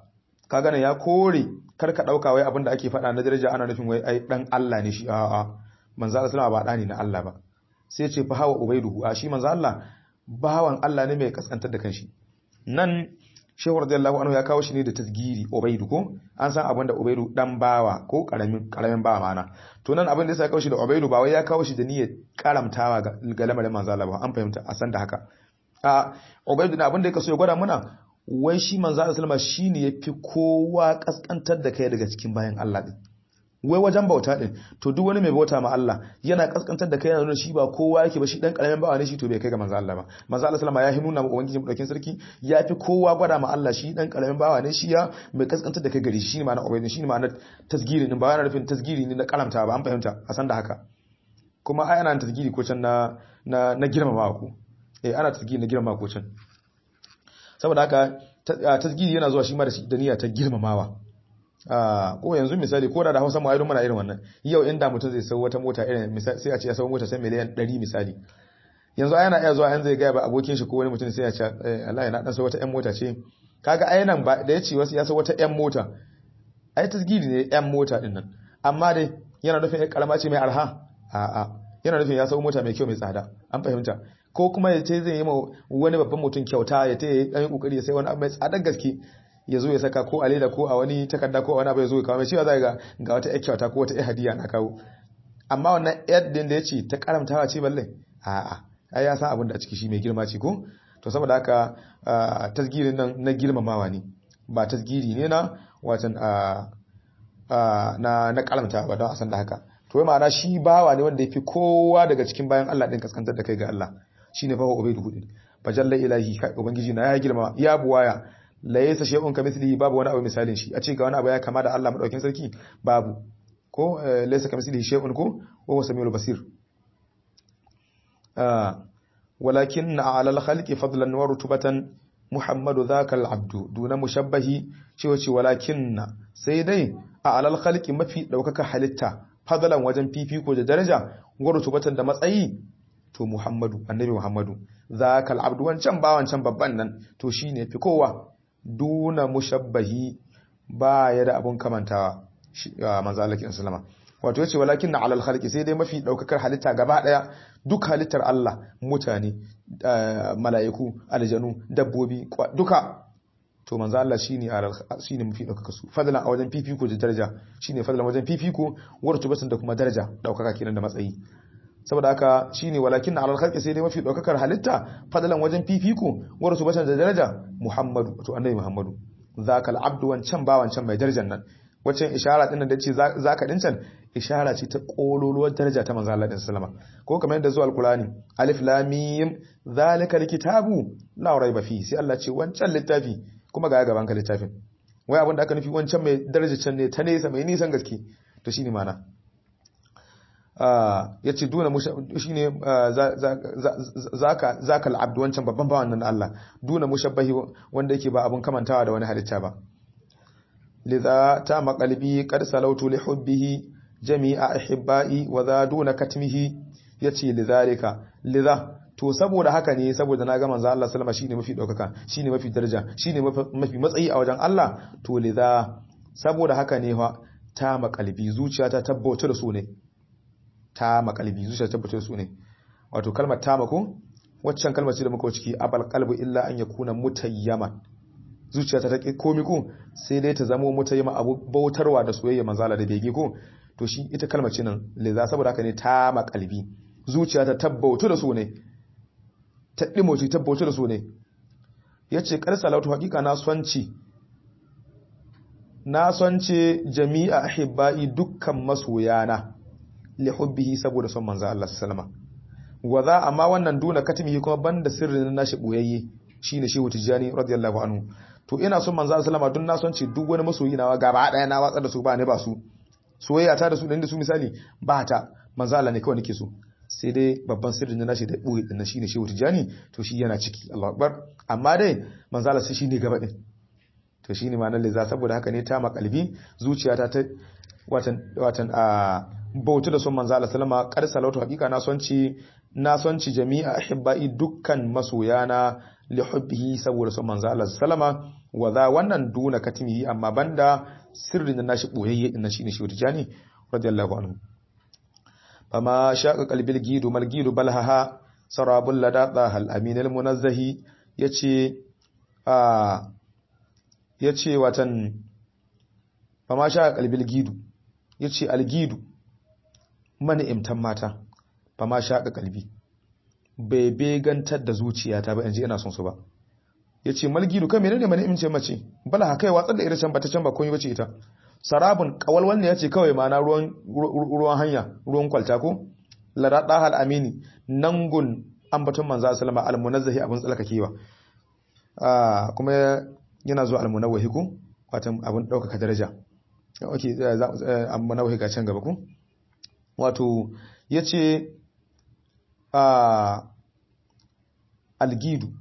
ka gane ya kore kar ka dauka wai abin da ake faɗa na daraja ana nufin wai ai dan Allah ne shi a'a manzo Allah sallama ba dani na Allah ba sai ya ce fa hawa ubaiduhu a shi manzo Allah bawan Allah ne mai kaskantar da kanshi nan shehu radiyallahu anhu ya kawo shi ne da tasgiri ubaidu ko an san abin da ubaidu dan bawa ko karamin karamin bawa mana to nan abin da yasa ya kawo shi da ubaidu ba wai ya kawo shi da niyyar karamtawa ga lamarin manzo Allah ba an fahimta a san da haka a ubaidu na abin da yake so ya gwada muna wai shi manzo Allah sallama shine yafi kowa kaskantar da kai daga cikin bayan Allah din wai wajen bauta din to duk wani mai bauta ma Allah yana kaskantar da kai yana nuna shi ba kowa yake ba shi dan karamin bawa ne shi to bai kai ga manzo Allah ba manzo Allah sallama ya nuna ma ubangiji daukin sarki ya fi kowa gwada ma Allah shi dan karamin bawa ne shi ya mai kaskantar da kai gari shi ne ma'ana ubaydin shi ne ma'ana tasgiri din ba yana nufin tasgiri ne na karamta ba an fahimta a san da haka kuma ai ana tasgiri ko can na na na girmama ku eh ana tasgiri na girmama ko can saboda haka tasgiri yana zuwa shi ma da niyya ta girmamawa ko yanzu misali ko da da Hausa mu ayyukan muna irin wannan yau inda mutum zai sau wata mota irin misali sai a ce ya sau mota sai miliyan 100 misali yanzu ai yana iya zuwa yanzu zai ga ba abokin shi ko wani mutum sai ya ce Allah ya na dan sau wata ƴan mota ce kaga ai nan ba da yace wasu ya sau wata ƴan mota ai tasgiri ne ƴan mota din nan amma dai yana nufin ƴan karama ce mai arha a'a yana nufin ya sau mota mai kyau mai tsada an fahimta ko kuma ya ce zai yi ma wani babban mutum kyauta ya ta yi ɗan kokari ya sai wani abu mai tsadar gaske ya zo ya saka ko a leda ko a wani takarda ko a wani abu ya zo ya kawo mai cewa za ga ga wata ƴar kyauta ko wata ƴar hadiya na kawo amma wannan ƴar din da ya ce ta karamtawa ce balle a'a ai ya san abin da a ciki shi mai girma ce ko to saboda haka tasgirin nan na girmamawa ne ba tasgiri ne na watan na na karamta ba don a san da haka to wai ma'ana shi bawa ne wanda ya fi kowa daga cikin bayan Allah din kaskantar da kai ga Allah shine fa ubaidu hudin fajalla ilahi ubangiji na ya girma ya buwaya la yasa shay'un kamithlihi babu wani abu misalin shi a ce ga wani abu ya kama da Allah madaukin sarki babu ko laysa kamithlihi shay'un ko wa huwa samiul basir walakin ala al-khalqi fadlan wa rutubatan muhammadu dhaka al-abdu duna mushabbahi cewa ce walakin sai dai a alal khalqi mafi daukaka halitta fadlan wajen fifiko da daraja wa rutubatan da matsayi to muhammadu annabi muhammadu dhaka al-abdu wancan ba wancan babban nan to shine fi kowa duna mushabbahi ba ya da abun kamantawa manzo Allah kin sallama wato yace walakin na alal khalqi sai dai mafi daukakar halitta gaba daya duk halittar Allah mutane mala'iku aljanu dabbobi duka to manzo Allah shine alal shine mafi daukaka su fadlan a wajen fifiko da daraja shine fadlan wajen fifiko wartubatun da kuma daraja daukaka kenan da matsayi saboda haka shine walakin na alal khalqi sai dai mafi daukakar halitta fadlan wajen fifiko wartubatun da daraja Muhammadu to annabi Muhammadu zakal abdu wancan ba wancan mai darajar nan wacce ishara din da ce zaka dincan ishara ce ta kololuwar daraja ta manzo Allah din sallama ko kamar yadda zuwa alqurani alif lam mim zalikal kitabu la raiba fi sai Allah ce wancan littafi kuma ga gaban ka littafin wai abin da aka nufi wancan mai darajar can ne ta nesa mai nisan gaske to shine mana ya ce duna shi ne zakal abdu wancan babban bawan nan Allah duna mushabbahi wanda yake ba abun kamantawa da wani halitta ba lidha ta maqalbi qad salautu li hubbihi jami'a ahibba'i wa za duna katmihi yace lidhalika lidha to saboda haka ne saboda na ga manzo Allah sallama shine mafi daukaka shine mafi daraja shine mafi matsayi a wajen Allah to lidha saboda haka ne fa ta maqalbi zuciyata tabbata da su ne ta makalbi zuciya tabbatar su ne wato kalmar ta mako waccan kalmar ce da muka ciki abal qalbu illa an yakuna mutayyaman zuciya ta take komi ko sai dai ta zama mutayyama abu bautarwa da soyayya manzala da bege ko to shi ita kalmar ce nan liza saboda haka ne ta makalbi zuciya ta tabbautu da su ne ta dimoci tabbautu da su ne yace kar salatu hakika na sonci na sonce jami'a ahibbai dukkan masoyana li hubbihi saboda son manzo Allah sallama wa za amma wannan duna katimihi kuma banda sirrin nashi boyayye shine shehu tijani radiyallahu anhu to ina son manzo Allah sallama dun na son ce duk wani masoyi nawa gaba daya na watsar da su ba ne ba su soyayya ta da su da su misali ba ta manzo Allah ne kawai nake so sai dai babban sirrin nashi da boye din shine shehu tijani to shi yana ciki Allahu akbar amma dai manzo Allah shi ne gaba din to shine ma'anar liza saboda haka ne ta makalbi zuciyata ta watan watan a bautu da son manzo Allah sallama kar salatu hakika na sonci na sonci jami'a ahibbai dukkan masoyana li hubbihi saboda son manzo Allah sallama wa za wannan duna katimihi amma banda sirrin da nashi boyayye din shine shi tijani radiyallahu anhu fama shaqa qalbil gidu mal gidu balhaha sarabul ladada hal aminal munazzahi yace a yace watan fama shaqa qalbil gidu yace algidu mani imtan mata fama shaqa qalbi bai begantar da zuciyata ba inji ina son su ba yace malgidu kai menene mani imce mace bala haka kai watsar da ita can ba ta can ba komai bace ita sarabun kawalwal ne yace kawai mana ruwan ruwan hanya ruwan kwalta ko larada hal amini nangun ambaton manzo sallama almunazzahi abun tsalkakewa ah kuma yana zuwa almunawwahi ko watan abun daukaka daraja okay almunawwahi ga can gaba ko wato yace ah algidu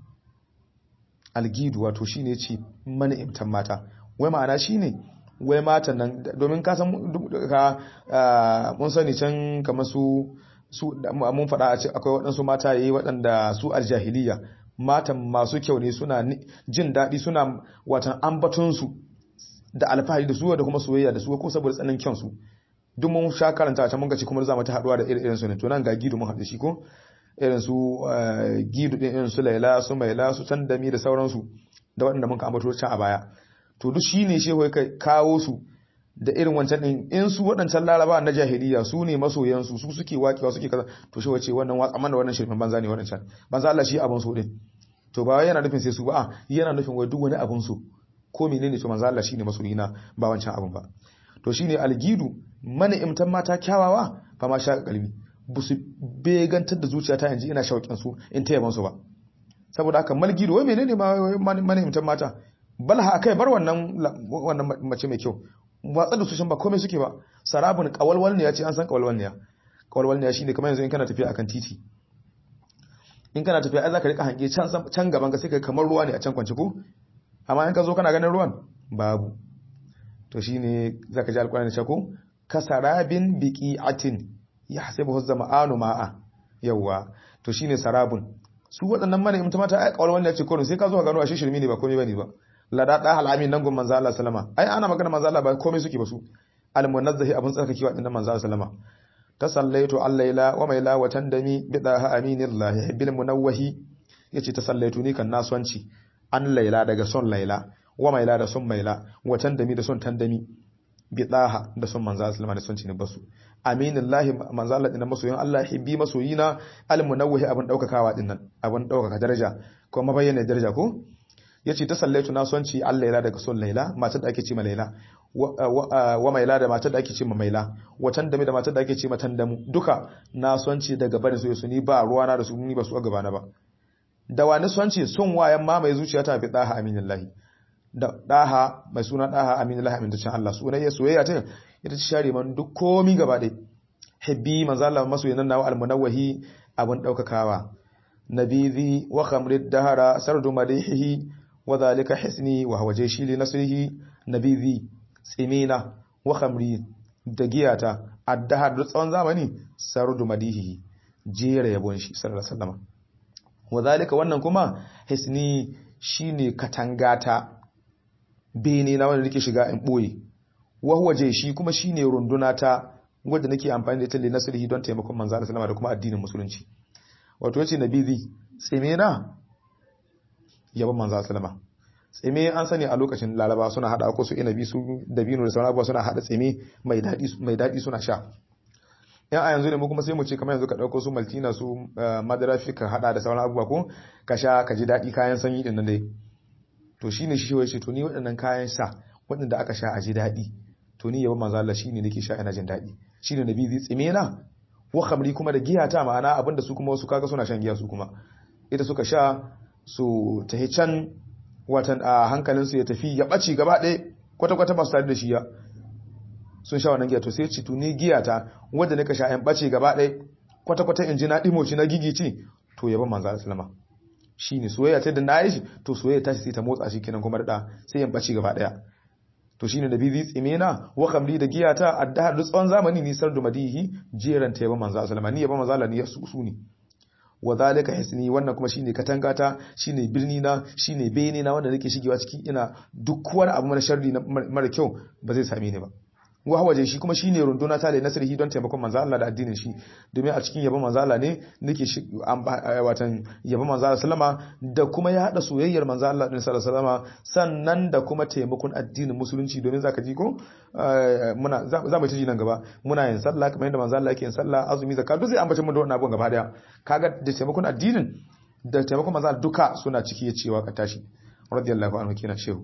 algidu wato shine ce mani'imtan mata wai ma'ana shine wai matan nan domin ka san ka mun sani can kamar su su mun faɗa a ce akwai waɗansu mata yayi waɗanda su aljahiliya matan masu kyau ne suna jin daɗi suna watan ambaton su da alfahari da su da kuma soyayya da su ko saboda tsanin kyan su duk mun sha karanta a can mun ga ci kuma za mu ta haɗuwa da irin su ne to nan ga gidu mun haɗu shi ko irin su gidu din irin su laila su maila su tandami da sauransu da waɗanda muka ambato can a baya to duk shine shehu ya kawo su da irin wancan din in su waɗancan laraba na jahiliya su ne masoyan su su suke wakewa suke kaza to shehu ce wannan watsa amma da wannan shirfin banza ne waɗancan banza Allah shi abun so din to ba yana nufin sai su ba a yana nufin wai duk wani abun so ko menene to manzo Allah shine masoyina ba wancan abun ba to shine algidu mana imtan mata kyawawa fa ma sha kalbi ba su begantar da zuciyata yanzu ina shauƙin su in ta yaban su ba saboda haka malgido wai menene ma manihimtan mata balha kai bar wannan wannan mace mai kyau watsa da su shin ba komai suke ba sarabun kawalwal ne ya ce an san kawalwal ne ya kawalwal ne ya shine kamar yanzu in kana tafiya akan titi in kana tafiya ai zaka rika hange can can gaban ka sai kai kamar ruwa ne a can kwance ko amma in ka zo kana ganin ruwan babu to shine zaka ji alƙur'ani ce ko kasarabin biqi'atin ya hasibu zama'anu ma'a yawa to shine sarabun su waɗannan mana imta mata ai kawal wanda ya ce kono sai ka zo ka gano ashe shirmi ne ba komai bane ba lada da halamin nan gun manzo Allah sallama ai ana magana manzo Allah ba komai suke ba su almunazzahi abun tsarkake wa dinnan manzo sallama tasallaitu allaila wa maila wa tandami bidaha aminillahi bil munawwahi yace tasallaitu ni kan naswanci an laila daga son laila wa maila da son maila wa tandami da son tandami bidaha da son manzo sallama da son cini basu aminillahi manzo Allah dinnan masoyin Allah hibbi masoyina al munawwahi abun daukakawa dinnan abun daukaka daraja ko mabayyana daraja ko yace ta sallaitu na sonci allaila daga son laila matar da ake ce ma laila wa maila da matar da ake ce ma maila watan dami da matar da ake ce ma tandamu duka na sonci daga barin su su ni ba ruwana da su ni ba su a gabana ba da wani sonci son wayan ma mai zuciya ta fi daha aminillahi da daha mai suna daha aminillahi amintacin Allah sunayya soyayya ta ita ci share man duk komi gaba ɗaya hibbi manzo Allah masoyin nan nawa almunawwahi abun daukakawa nabizi wa khamrid dahara sardu madihihi wa dhalika hisni wa huwa jayshi li nasrihi nabizi tsimina wa khamri da giyata addahar da tsawon zamani sardu madihihi jera yabon shi sallallahu alaihi wasallam wa dhalika wannan kuma hisni shine katangata bene na wanda nake shiga in boye wa huwa jayshi kuma shine runduna ta wanda nake amfani da ita li nasrihi don taimakon manzo sallallahu alaihi wasallam da kuma addinin musulunci wato yace nabizi tsimina yabon manzo sallama tsime an sani a lokacin laraba suna hada ko su inabi su dabino da sauran abubuwa suna hada tsime mai dadi mai dadi suna sha yan a yanzu ne mu kuma sai mu ce kamar yanzu ka dauko su maltina su madara fika hada da sauran abubuwa ko ka sha ka ji dadi kayan sanyi din nan dai to shine shi wai ce to ni waɗannan kayan sha waɗanda aka sha a ji dadi to ni yabon manzo Allah shine nake sha ina jin dadi shine nabi zai tsime na wa khamri kuma da giya ta ma'ana abinda su kuma wasu kaga suna shan giya su kuma ita suka sha su tahi can watan a hankalinsu ya tafi ya ɓaci gaba ɗaya kwata-kwata ba su tare da shi ya sun sha wannan giya to sai ci tuni giya ta wadda nika sha yan ɓaci gaba ɗaya kwata-kwata in ji na ɗimoci na gigici to ya ban manzo aslama shi ne soyayya ta da na yi shi to soyayya ta sai ta motsa shi kenan kuma da sai yan ɓaci gaba ɗaya to shine da bizi tsimena wa kamli da giya ta addahar da tsawon zamani nisar da madihi jeran ta yaba manzo aslama ni yaba manzo Allah ni su ne wa zalika hisni wannan kuma shine katangata shine birni na shine bene na wanda nake shigewa ciki ina duk wani abu mara sharri mara kyau ba zai same ni ba wa waje shi kuma shine runduna ta da nasrihi don taimakon manzo Allah da addinin shi domin a cikin yabon manzo Allah ne nake watan yabon manzo Allah sallama da kuma ya hada soyayyar manzo Allah din sallama sannan da kuma taimakon addinin musulunci domin zaka ji ko muna za mu ci nan gaba muna yin sallah kamar yadda manzo Allah yake yin sallah azumi zakka duk zai ambace mu da wannan abun gaba daya kaga da taimakon addinin da taimakon manzo Allah duka suna ciki ya cewa ka tashi radiyallahu anhu kina shehu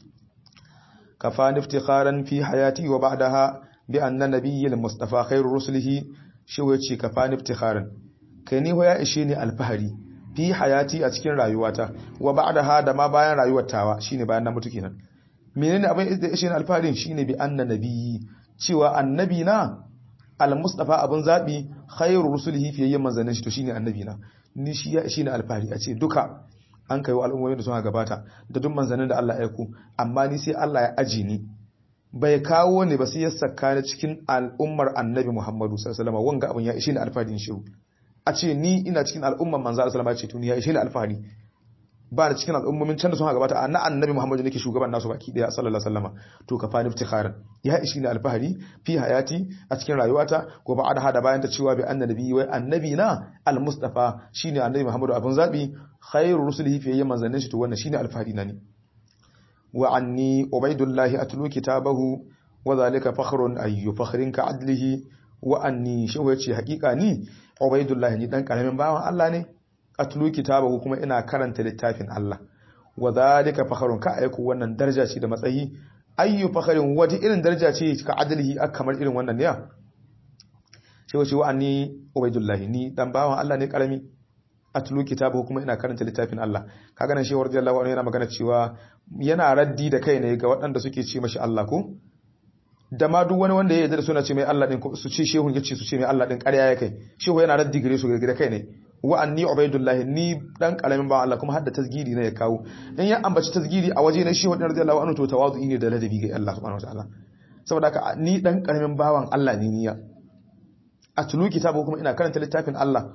كفاني افتخارا في حياتي وبعدها بأن نبي المصطفى خير رسله شو يتشي كفاني افتخارا كني هو يشيني الفهري في حياتي أتكين رايواتا وبعدها دما باين رايواتاوا شيني باين نمتو كينا menene abin da ishe alfarin shine bi anna nabiyyi cewa annabi na al-mustafa abun zabi khairu rusulihi fiyayyan manzannin shi to shine annabi na ni shi ya shine alfari a ce duka an kai wa al'ummomin da suka gabata da duk manzannin da Allah ya aiko amma ni sai Allah ya aji ni bai kawo ne ba sai ya saka ni cikin al'ummar annabi Muhammadu sallallahu alaihi wasallam wanga abun ya ishe ni alfarin shi a ce ni ina cikin al'ummar manzo sallallahu alaihi wasallam ce to ni ya ishe ni alfahari ba da cikin al'ummomin can da sun gabata a na annabi Muhammadu nake shugaban nasu baki daya sallallahu alaihi wasallam to ka fani iftikharan ya ishi ni alfahari fi hayati a cikin rayuwata ko ba da hada bayan ta cewa bi annabi wai annabi na al-mustafa shine annabi Muhammadu abun zabi khairu rusulihi fi yayyan manzannin shi to wannan shine alfahari na ne wa anni ubaidullah atlu kitabahu wa zalika fakhrun ayyu fakhrin ka adlihi wa anni shi wace hakika ni ubaidullah ni dan karamin bawan Allah ne atlu kitabahu kuma ina karanta littafin Allah wa zalika fakharun ka aiku wannan daraja ce da matsayi ayyu fakharin wata irin daraja ce ka adalhi kamar irin wannan ne shi wace wa anni ubaidullah ni dan bawan Allah ne karami atlu kitabahu kuma ina karanta littafin Allah kaga nan shehu radiyallahu anhu yana magana cewa yana raddi da kai ne ga waɗanda suke ce mashi Allah ko da ma duk wani wanda ya yarda da suna ce mai Allah din su ce shehu yace su ce mai Allah din ƙarya ya kai shehu yana raddi gare su gare kai ne wa anni ubaidullahi ni dan kalamin ba Allah kuma hadda tasgiri ne ya kawo in ya ambaci tasgiri a waje na shehu radiyallahu anhu to tawazu'i ne da ladabi ga Allah subhanahu wataala saboda haka ni dan karamin bawan Allah ne niya atlu kitabu kuma ina karanta littafin Allah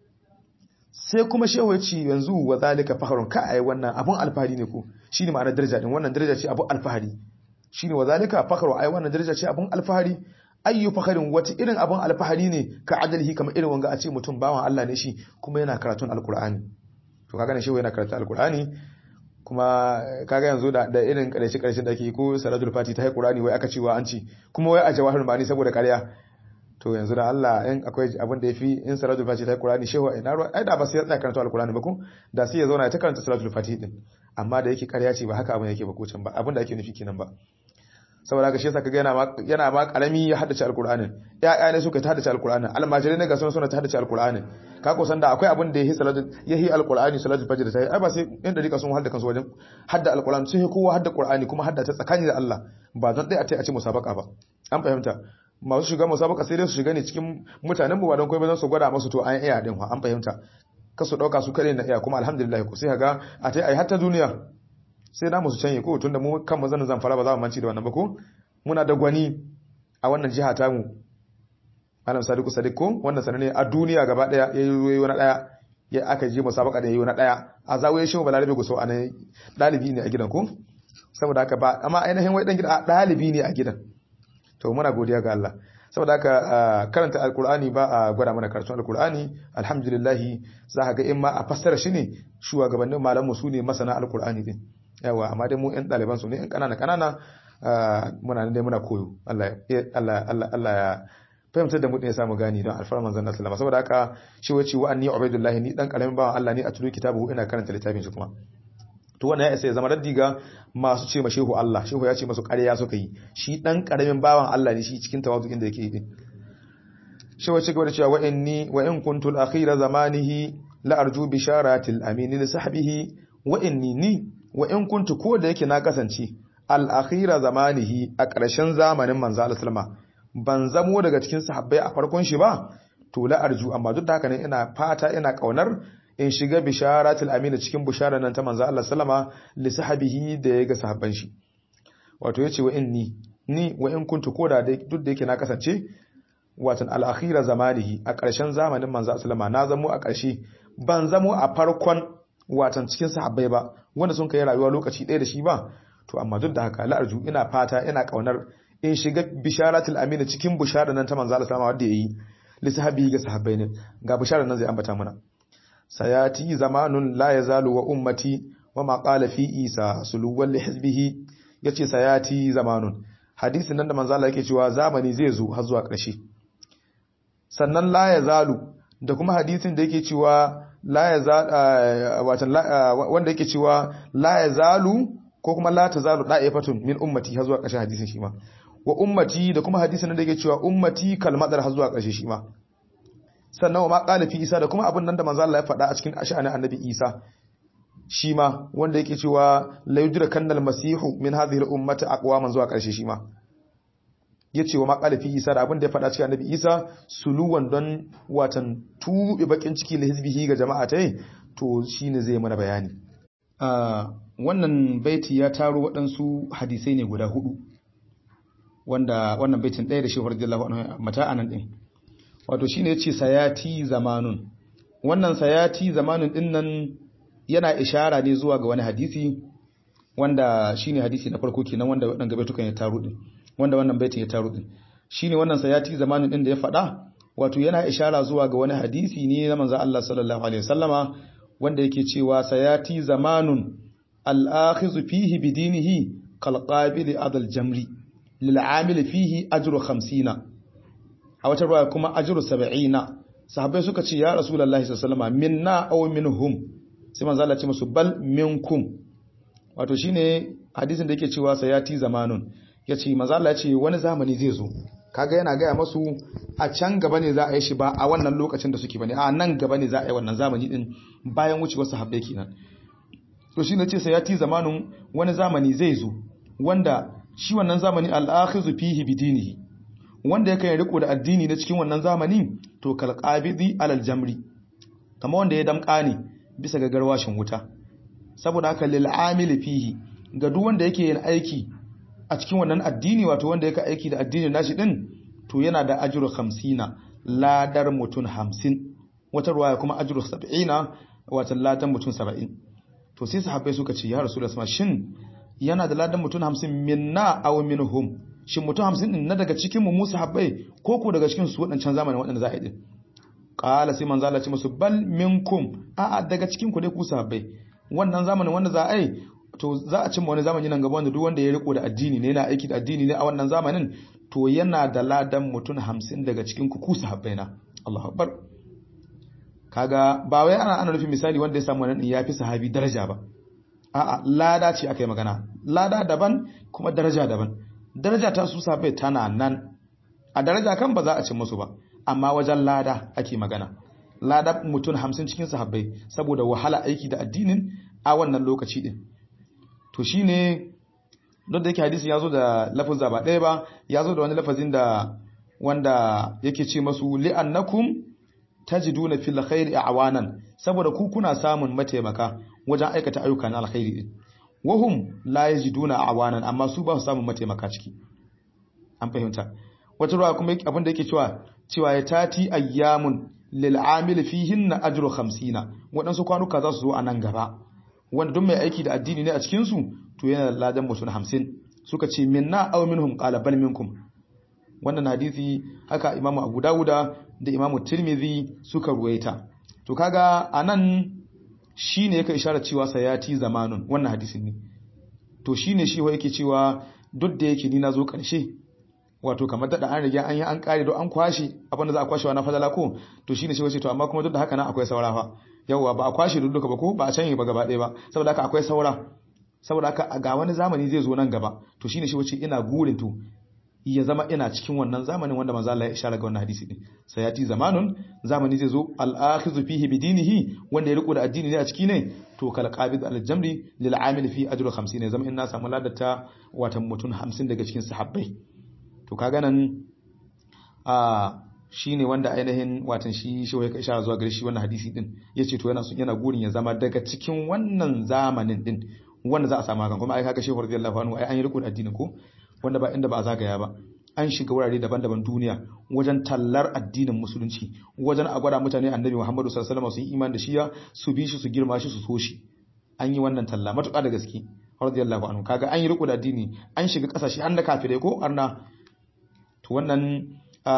sai kuma shehu ya ce yanzu wa zalika fakhrun ka ai wannan abun alfahari ne ko shine ma'anar daraja din wannan daraja ce abun alfahari shine wa zalika fakhru ai wannan daraja ce abun alfahari ayyu fakharin wata irin abun alfahari ne ka adalhi kamar irin wanga a ce mutum bawan Allah ne shi kuma yana karatun alkur'ani to kaga ne shehu yana karatun alkur'ani kuma kaga yanzu da da irin karshe karshen da ake ko salatul fati ta qur'ani wai aka cewa an ci kuma wai a jawahir ma'ani saboda ƙarya to yanzu da Allah in akwai abin da yafi in salatul fati ta qur'ani shehu ina ruwa ai da ba sai ya tsaya karanta alkur'ani ba ko da sai ya zauna ya ta karanta salatul fati din amma da yake ƙarya ce ba haka abin yake ba ko can ba abin da ake nufi kenan ba saboda ga shi yasa kaga yana ma yana ma karami ya haddace alqur'anin ya'ya ne suka ta haddace alqur'anin almajirai ne ga sun suna ta haddace alqur'anin ka ko san da akwai abin da yahi salatu yahi alqur'ani salatu fajr ta ai ba sai in da rika sun hadda kansu wajen hadda alqur'ani sun yi kowa hadda qur'ani kuma hadda ta tsakani da Allah ba don dai a ce a ce musabaka ba an fahimta masu shiga musabaka sai dai su shiga ne cikin mutanen mu ba don kai ba zan su gwada masu to an iya din an fahimta kasu dauka su kare na iya kuma alhamdulillah ku sai ga a tai ai hatta duniya sai na musu canye ko tunda mu kan mazan zamfara ba za mu manci da wannan ba ko muna da gwani a wannan jiha ta mu Malam Sadiku Sadiq ko wannan sanane a duniya gaba daya yayi wani daya ya aka je musabaka da yayi wani daya a zawaye shi balarabe guso anan dalibi ne a gidan ko saboda haka ba amma ainihin wai dan gida dalibi ne a gidan to muna godiya ga Allah saboda haka karanta alkur'ani ba a gwada mana karatun alkur'ani alhamdulillah za ka ga in ma a fassara shi ne shugabannin malamu su ne masana alkur'ani din yawa amma dai mu yan ɗaliban su ne yan ƙanana ƙanana muna nan dai muna koyo Allah Allah Allah Allah ya fahimtar da mu ya samu gani don alfar manzon Allah sallama saboda haka shi wace wa anni ubaidullah ni dan karamin bawan Allah ne a tulu kitabu ina karanta littafin shi kuma to wannan ya isa ya zama raddi ga masu ce ma shehu Allah shehu ya ce masu ƙarya suka yi shi dan karamin bawan Allah ne shi cikin tawazu inda yake yi shi wace gaba da cewa wa inni wa in kuntu al-akhira zamanihi la arju bisharatil amin li sahbihi wa inni ni wa in kuntu ko da yake na kasance al-akhira zamanihi a ƙarshen zamanin manzo Allah sallama ban zamo daga cikin sahabbai a farkon shi ba to la arju amma duk da haka ne ina fata ina kaunar in shiga bisharatul amin cikin bisharar nan ta manzo Allah sallama li sahabihi da ya ga sahabban shi wato yace wa inni ni wa in kuntu koda duk da yake na kasance watan al-akhira zamanihi a ƙarshen zamanin manzo sallama na zamo a ƙarshe ban zamo a farkon watan cikin sahabbai ba wanda sun kai rayuwa lokaci ɗaya da shi ba to amma duk da haka la'arju ina fata ina kaunar in shiga bisharatul amina cikin bishara nan ta manzo Allah sallama wanda yayi li sahabi ga sahabbai ne ga bishara nan zai ambata mana sayati zamanun la yazalu wa ummati wa ma qala fi isa suluwan li hizbihi yace sayati zamanun hadisin nan da manzo Allah yake cewa zamani zai zo har zuwa ƙarshe sannan la yazalu da kuma hadisin da yake cewa la yazal watan wanda yake cewa la yazalu ko kuma la tazalu da'ifatun min ummati har zuwa ƙarshen hadisin shi ma wa ummati da kuma hadisin da yake cewa ummati kalmadar har zuwa ƙarshe shi ma sannan wa ma qala fi isa da kuma abin nan da manzo Allah ya faɗa a cikin ash'anin annabi isa shi ma wanda yake cewa la yudra kannal masihu min hadhihi al-ummati aqwaman zuwa ƙarshe shi ma yace wa ma qala fi isa da abin da ya faɗa cikin annabi isa suluwan don watan tubi bakin ciki la hizbihi ga jama'a tai to shine zai mana bayani wannan baiti ya taro waɗansu hadisai ne guda hudu wanda wannan baitin ɗaya da shehur radiyallahu anhu mata anan din wato shine yace sayati zamanun wannan sayati zamanun din nan yana ishara ne zuwa ga wani hadisi wanda shine hadisi na farko kenan wanda wadan gabe tukan ya taro din wanda wannan baitin ya taro din shine wannan sayati zamanun din da ya faɗa wato yana ishara zuwa ga wani hadisi ne na manzo Allah sallallahu alaihi wasallama wanda yake cewa sayati zamanun al-akhizu fihi bidinihi kalqabili adal jamri lil'amil fihi ajru 50 a wata ruwa kuma ajru 70 sahabbai suka ce ya rasulullahi sallallahu alaihi wasallam minna aw minhum sai manzo Allah ya ce musu bal minkum wato shine hadisin da yake cewa sayati zamanun yace manzo Allah ya ce wani zamani zai zo kaga yana gaya masu a can gaba ne za a yi shi ba a wannan lokacin da suke bane a nan gaba ne za a yi wannan zamani din bayan wucewar sahabbai kenan to shine ce sayati zamanun wani zamani zai zo wanda shi wannan zamani al-akhizu fihi bidinihi wanda yake riko da addini na cikin wannan zamani to kalqabidi alal jamri kamar wanda ya damka ne bisa ga garwashin wuta saboda haka lil amili fihi ga duk wanda yake yin aiki a cikin wannan addini wato wanda yake aiki da addinin nashi din to yana da ajru 50 ladar mutun 50 wata ruwaya kuma ajru 70 wato ladan mutun 70 to sai sahabbai suka ce ya rasulullahi sallallahu shin yana da ladan mutun 50 minna aw minhum shin mutun 50 din na daga cikin mu musu sahabbai ko ko daga cikin su wadancan zamanin wadanda za a yi din qala sai manzo Allah ce musu bal minkum a a daga cikin ku dai ku sahabbai wannan zamanin wanda za a yi to za a cimma wani zamani nan gaba wanda duk wanda ya riko da addini ne yana aiki da addini ne a wannan zamanin to yana da ladan mutun 50 daga cikin ku ku sahabbai na Allahu akbar kaga ba wai ana ana nufin misali wanda ya samu wannan ya fi sahabi daraja ba a'a lada ce aka yi magana lada daban kuma daraja daban daraja ta su sahabbai tana nan a daraja kan ba za a cin musu ba amma wajen lada ake magana lada mutum hamsin cikin sahabbai saboda wahala aiki da addinin a wannan lokaci din to shine don da yake hadisi ya zo da lafazin ba ɗaya ba ya zo da wani lafazin da wanda yake ce masu li'annakum tajiduna fil khairi awanan saboda ku kuna samun mataimaka wajen aikata ayyuka na alkhairi din wahum la yajiduna awanan amma su ba su samun mataimaka ciki an fahimta wata ruwa kuma abin da yake cewa cewa ya tati ayyamun lil amil fihinna ajru 50 wadansu kwanuka za su zo a nan gaba wanda duk mai aiki da addini ne a cikin su to yana da ladan mutum 50 suka ce minna aw minhum qala bal minkum wannan hadisi haka imamu abu dawuda da imamu tirmidhi suka ruwaita to kaga anan shine yake isharar cewa sayati zamanun wannan hadisin ne to shine shi wa yake cewa duk da yake ni nazo karshe wato kamar da an riga an yi an kare don an kwashe abinda za a kwashe na fadala ko to shine shi wace to amma kuma duk da haka nan akwai saura fa yawa ba a kwashe duk duka ba ko ba a canye ba gaba ɗaya ba saboda haka akwai saura saboda haka ga wani zamani zai zo nan gaba to shine shi wace ina gurin to ya zama ina cikin wannan zamanin wanda manzo Allah ya ishara ga wannan hadisi din sayati zamanun zamani zai zo al-akhizu fihi bidinihi wanda ya riko da addini ne a ciki ne to kal qabid al-jamri lil amil fi ajru 50 ne zama ina samu ladata watan mutun 50 daga cikin sahabbai to kaga nan a shine wanda ainihin watan shi shi ya ishara zuwa gare shi wannan hadisi din yace to yana yana gurin ya zama daga cikin wannan zamanin din wanda za a samu hakan kuma ai kaga shehu radiyallahu anhu ai an yi riko da addinin ko wanda ba inda ba a zagaya ba an shiga wurare daban-daban duniya wajen tallar addinin musulunci wajen a gwada mutane annabi Muhammadu sallallahu alaihi wasallam su yi imani da shi su bi shi su girma shi su so shi an yi wannan talla matuƙa da gaske radiyallahu anhu kaga an yi riko da addini an shiga kasashe an da kafirai ko arna to wannan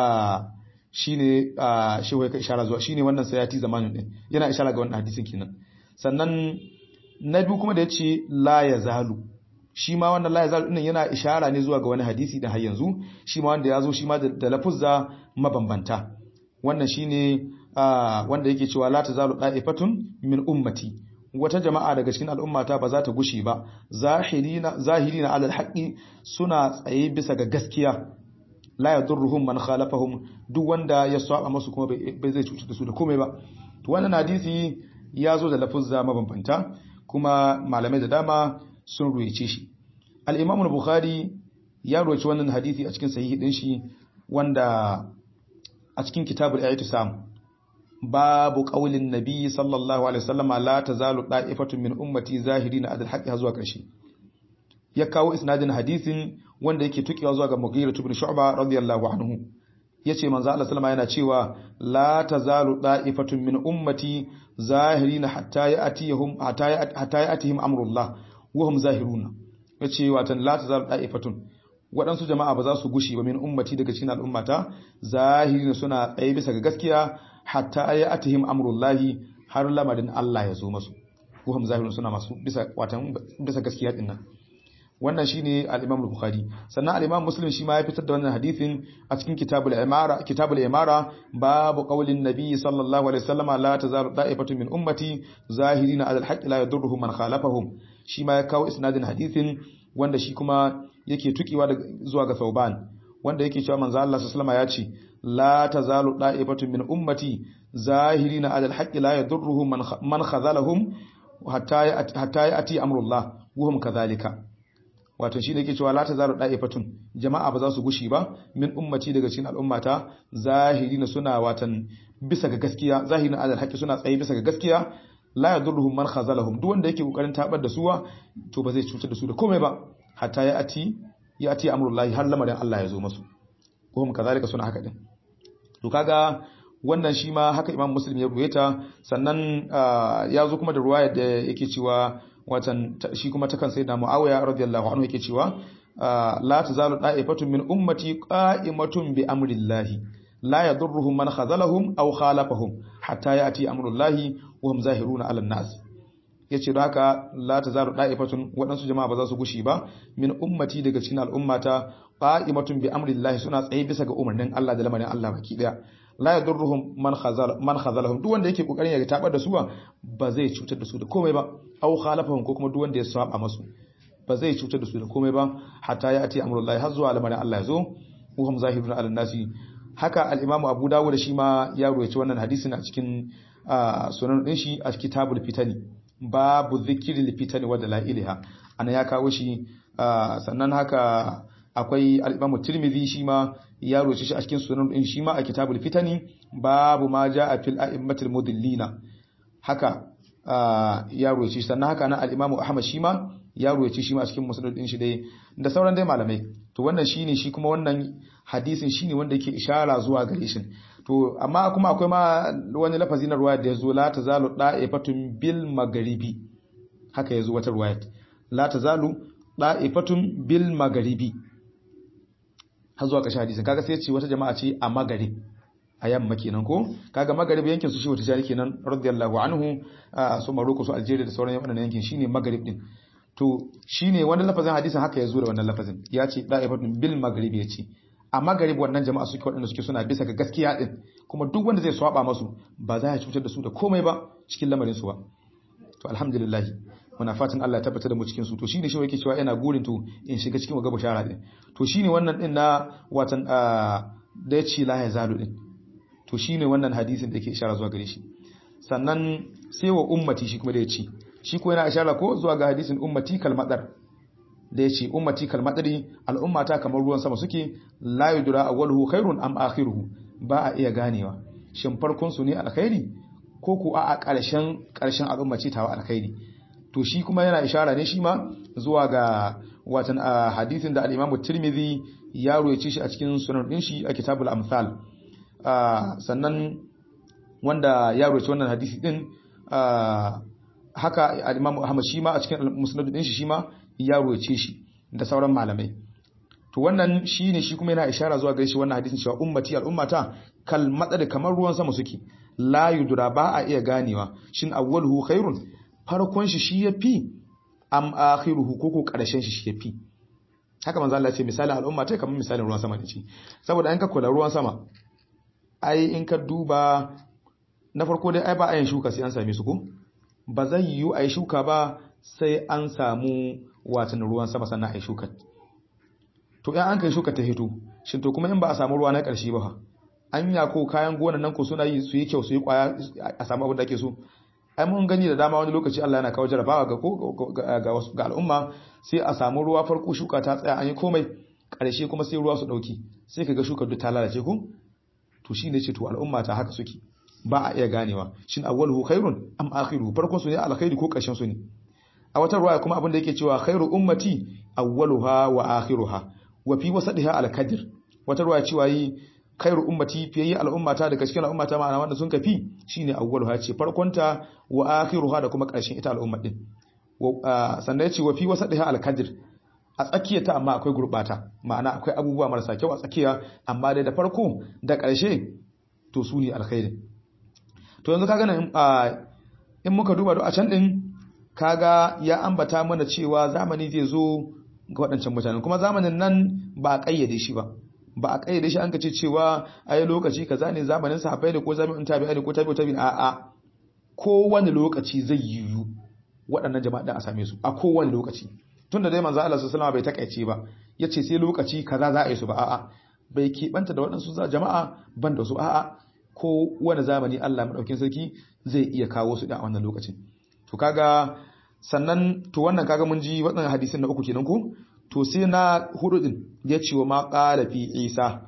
shine shehu ya ishara zuwa shine wannan sayati zamanin din yana ishara ga wannan hadisin kenan sannan na biyu kuma da yace la yazalu shi ma wannan la yazalu din yana ishara ne zuwa ga wani hadisi da har yanzu shi ma wanda ya zo shi ma da lafuzza mabambanta wannan shine wanda yake cewa la tazalu da'ifatun min ummati wata jama'a daga cikin al'ummata ba za ta gushi ba zahirina zahirina alal haqqi suna tsaye bisa ga gaskiya la yadurruhum man khalafahum duk wanda ya saba musu kuma bai zai cutar da su da komai ba to wannan hadisi ya zo da lafuzza mabambanta kuma malamai da dama sun ruwaye shi al-Imam al-Bukhari ya ruwaye wannan hadisi a cikin sahihi din shi wanda a cikin kitabul i'tisam babu qaulin nabi sallallahu alaihi wasallam la tazalu da'ifatun min ummati zahirina adal haqqi zuwa karshe ya kawo isnadin hadisin wanda yake tukiwa zuwa ga Mughira ibn Shu'ba radiyallahu anhu yace manzo Allah sallama yana cewa la tazalu da'ifatun min ummati zahirina hatta ya'tihum hatta ya'tihim amrullah wa hum zahiruna yace watan la tazalu da'ifatun waɗansu jama'a ba za su gushi ba min ummati daga cikin al'ummata zahirina suna tsaye bisa ga gaskiya hatta ya'tihim amrullahi har lamarin Allah ya zo masu wa hum zahiruna suna masu bisa watan bisa gaskiya din nan wannan shine al-Imam al-Bukhari sannan al-Imam Muslim shi ma ya fitar da wannan hadisin a cikin Kitabul Imara Kitabul Imara babu qaulin Nabi sallallahu alaihi wasallam la tazalu da'ifatu min ummati zahirina 'ala al-haqqi la yadurruhum man khalafahum shi ma ya kawo isnadin hadisin wanda shi kuma yake tukiwa zuwa ga Thauban wanda yake cewa manzo Allah sallallahu alaihi wasallam ya ce la tazalu da'ifatu min ummati zahirina 'ala al-haqqi la yadurruhum man khazalahum hatta hatta ya'ti amrullah wa hum kadhalika wato shi ne ke cewa la tazaru da'ifatun jama'a ba za su gushi ba min ummati daga cikin al'ummata zahirina suna watan bisa ga gaskiya zahirin adal haƙi suna tsaye bisa ga gaskiya la yadurruhum man khazalahum duk wanda yake kokarin tabar da suwa to ba zai cutar da su da komai ba hatta ya ati ya ati amrullahi har lamarin Allah ya zo masu ko hum kazalika suna haka din to kaga wannan shi ma haka Imam Muslim ya ruwaita sannan ya zo kuma da ruwaya da yake cewa watan shi kuma ta kan sayyidina Muawiya radiyallahu anhu yake cewa la tazalu da'ifatun min ummati qa'imatun bi amrillahi la yadurruhum man khazalahum aw khalafahum hatta ya'ti amrullahi wa hum zahiruna 'ala an-nas yace da haka la tazalu da'ifatun wadansu jama'a ba za su gushi ba min ummati daga cikin al'ummata qa'imatun bi amrillahi suna tsaye bisa ga umarnin Allah da lamarin Allah baki daya la yadurruhum man khazal man khazalahum duk wanda yake kokarin ya tabar da su ba zai cutar da su da komai ba aw khalafahum ko kuma duk wanda ya saba masu ba zai cutar da su da komai ba hatta ya ati amrullahi har zuwa lamarin Allah ya zo uhum zahiruna ala nasi haka al-imamu Abu Dawud shi ma ya ruwaye wannan hadisin a cikin sunan din shi a kitabul fitani babu dhikril fitani wa dalailha ana ya kawo shi sannan haka akwai al-Imam Tirmidhi shi ma ya roce shi a cikin sunan din shi ma a kitabul fitani babu ma jaa fil a'immatil mudillina haka ya roce sannan haka nan al-Imam Ahmad shi ma ya roce shi ma a cikin musnad din shi dai da sauran dai malamai to wannan shine shi kuma wannan hadisin shine wanda yake ishara zuwa gare shi to amma kuma akwai ma wani lafazi na ruwaya da yazo la tazalu da'ifatun bil magharibi haka yazo wata ruwaya la tazalu da'ifatun bil magharibi har zuwa ƙarshen hadisin kaga sai ce wata jama'a ce a magarib a yamma kenan ko kaga magarib yankin su shi wata jari kenan radiyallahu anhu su Morocco su Algeria da sauran wannan yankin shine magarib din to shine wannan lafazin hadisin haka ya zo da wannan lafazin ya ce da'ifatun bil magarib ya ce a magarib wannan jama'a suke waɗanda suke suna bisa ga gaskiya din kuma duk wanda zai swaba masu ba za ya cutar da su da komai ba cikin lamarin su ba to alhamdulillah muna fatan Allah ya tabbatar da mu cikin su to shine shi yake cewa ina gurin to in shiga cikin wagaba shara din to shine wannan din na watan da ya ce la ya zalu din to shine wannan hadisin da yake ishara zuwa gare shi sannan sai wa ummati shi kuma da ya ce shi ko yana ishara ko zuwa ga hadisin ummati kalmadar da ya ce ummati kalmadari al'ummata kamar ruwan sama suke la yudra awwaluhu khairun am akhiruhu ba a iya ganewa shin farkon su ne alkhairi ko ku a ƙarshen ƙarshen al'umma ce tawa alkhairi to shi kuma yana ishara ne shi ma zuwa ga watan hadisin da al-Imam Tirmidhi ya ruwaice shi a cikin sunan din shi a kitabul amsal sannan wanda ya ruwaice wannan hadisi din haka al-Imam Ahmad shi ma a cikin musnad din shi shi ma ya ruwaice shi da sauran malamai to wannan shine shi kuma yana ishara zuwa gare shi wannan hadisin cewa ummati al'ummata kal madad kamar ruwan sama suke la yudra ba a iya ganewa shin awwaluhu khairun farkon shi shi yafi am akhiruhu koko karshen shi shi yafi haka manzo Allah ya ce misalin al'umma ta kamar misalin ruwan sama ne ce saboda in ka kula ruwan sama ai in ka duba na farko dai ai ba a yin shuka sai an same su ko ba zai yiwu a yi shuka ba sai an samu watan ruwan sama sannan a yi shuka to in an kai shuka ta hito shin to kuma in ba a samu ruwa na ƙarshe ba an ya ko kayan gonan nan ko suna yi su yi kyau su yi kwaya a samu abin da ake so ai mun gani da dama wani lokaci Allah yana kawo jarabawa ga ko ga wasu ga al'umma sai a samu ruwa farko shuka ta tsaya an yi komai ƙarshe kuma sai ruwa su dauki sai kaga shuka duk ta lalace ko to shine ce to al'umma ta haka suke ba a iya ganewa shin awwaluhu khairun am akhiruhu farkon su ne alkhairi ko ƙarshen su ne a wata ruwaya kuma abin da yake cewa khairu ummati awwaluha wa akhiruha wa fi wasadiha alkadir wata ruwaya cewa yi khairu ummati fiye al'ummata daga cikin al'ummata ma'ana wanda sun kafi shine awwaluha ce farkonta wa akhiruha da kuma ƙarshen ita al'umma din sannan ya ce wa fi wasadiha alkadir a tsakiya ta amma akwai gurbata ma'ana akwai abubuwa marasa kyau a tsakiya amma dai da farko da ƙarshe to su ne alkhairi to yanzu kaga nan in muka duba a can din kaga ya ambata mana cewa zamani zai zo ga waɗancan mutanen kuma zamanin nan ba a ƙayyade shi ba ba a ƙayyade shi an kace cewa ai lokaci kaza ne zamanin sahabbai ne ko zamanin tabi'i ne ko tabi'u tabi'in a a kowane lokaci zai yiwu waɗannan jama'a da a same su a kowane lokaci tunda dai manzo Allah sallallahu alaihi wasallam bai takaice ba yace sai lokaci kaza za a yi su ba a'a bai keɓanta da waɗansu jama'a ban da su a'a ko wani zamani Allah madaukin sarki zai iya kawo su da a wannan lokacin to kaga sannan to wannan kaga mun ji waɗannan hadisin na uku kenan ko to sai na hudu din ya ce wa ma qala fi Isa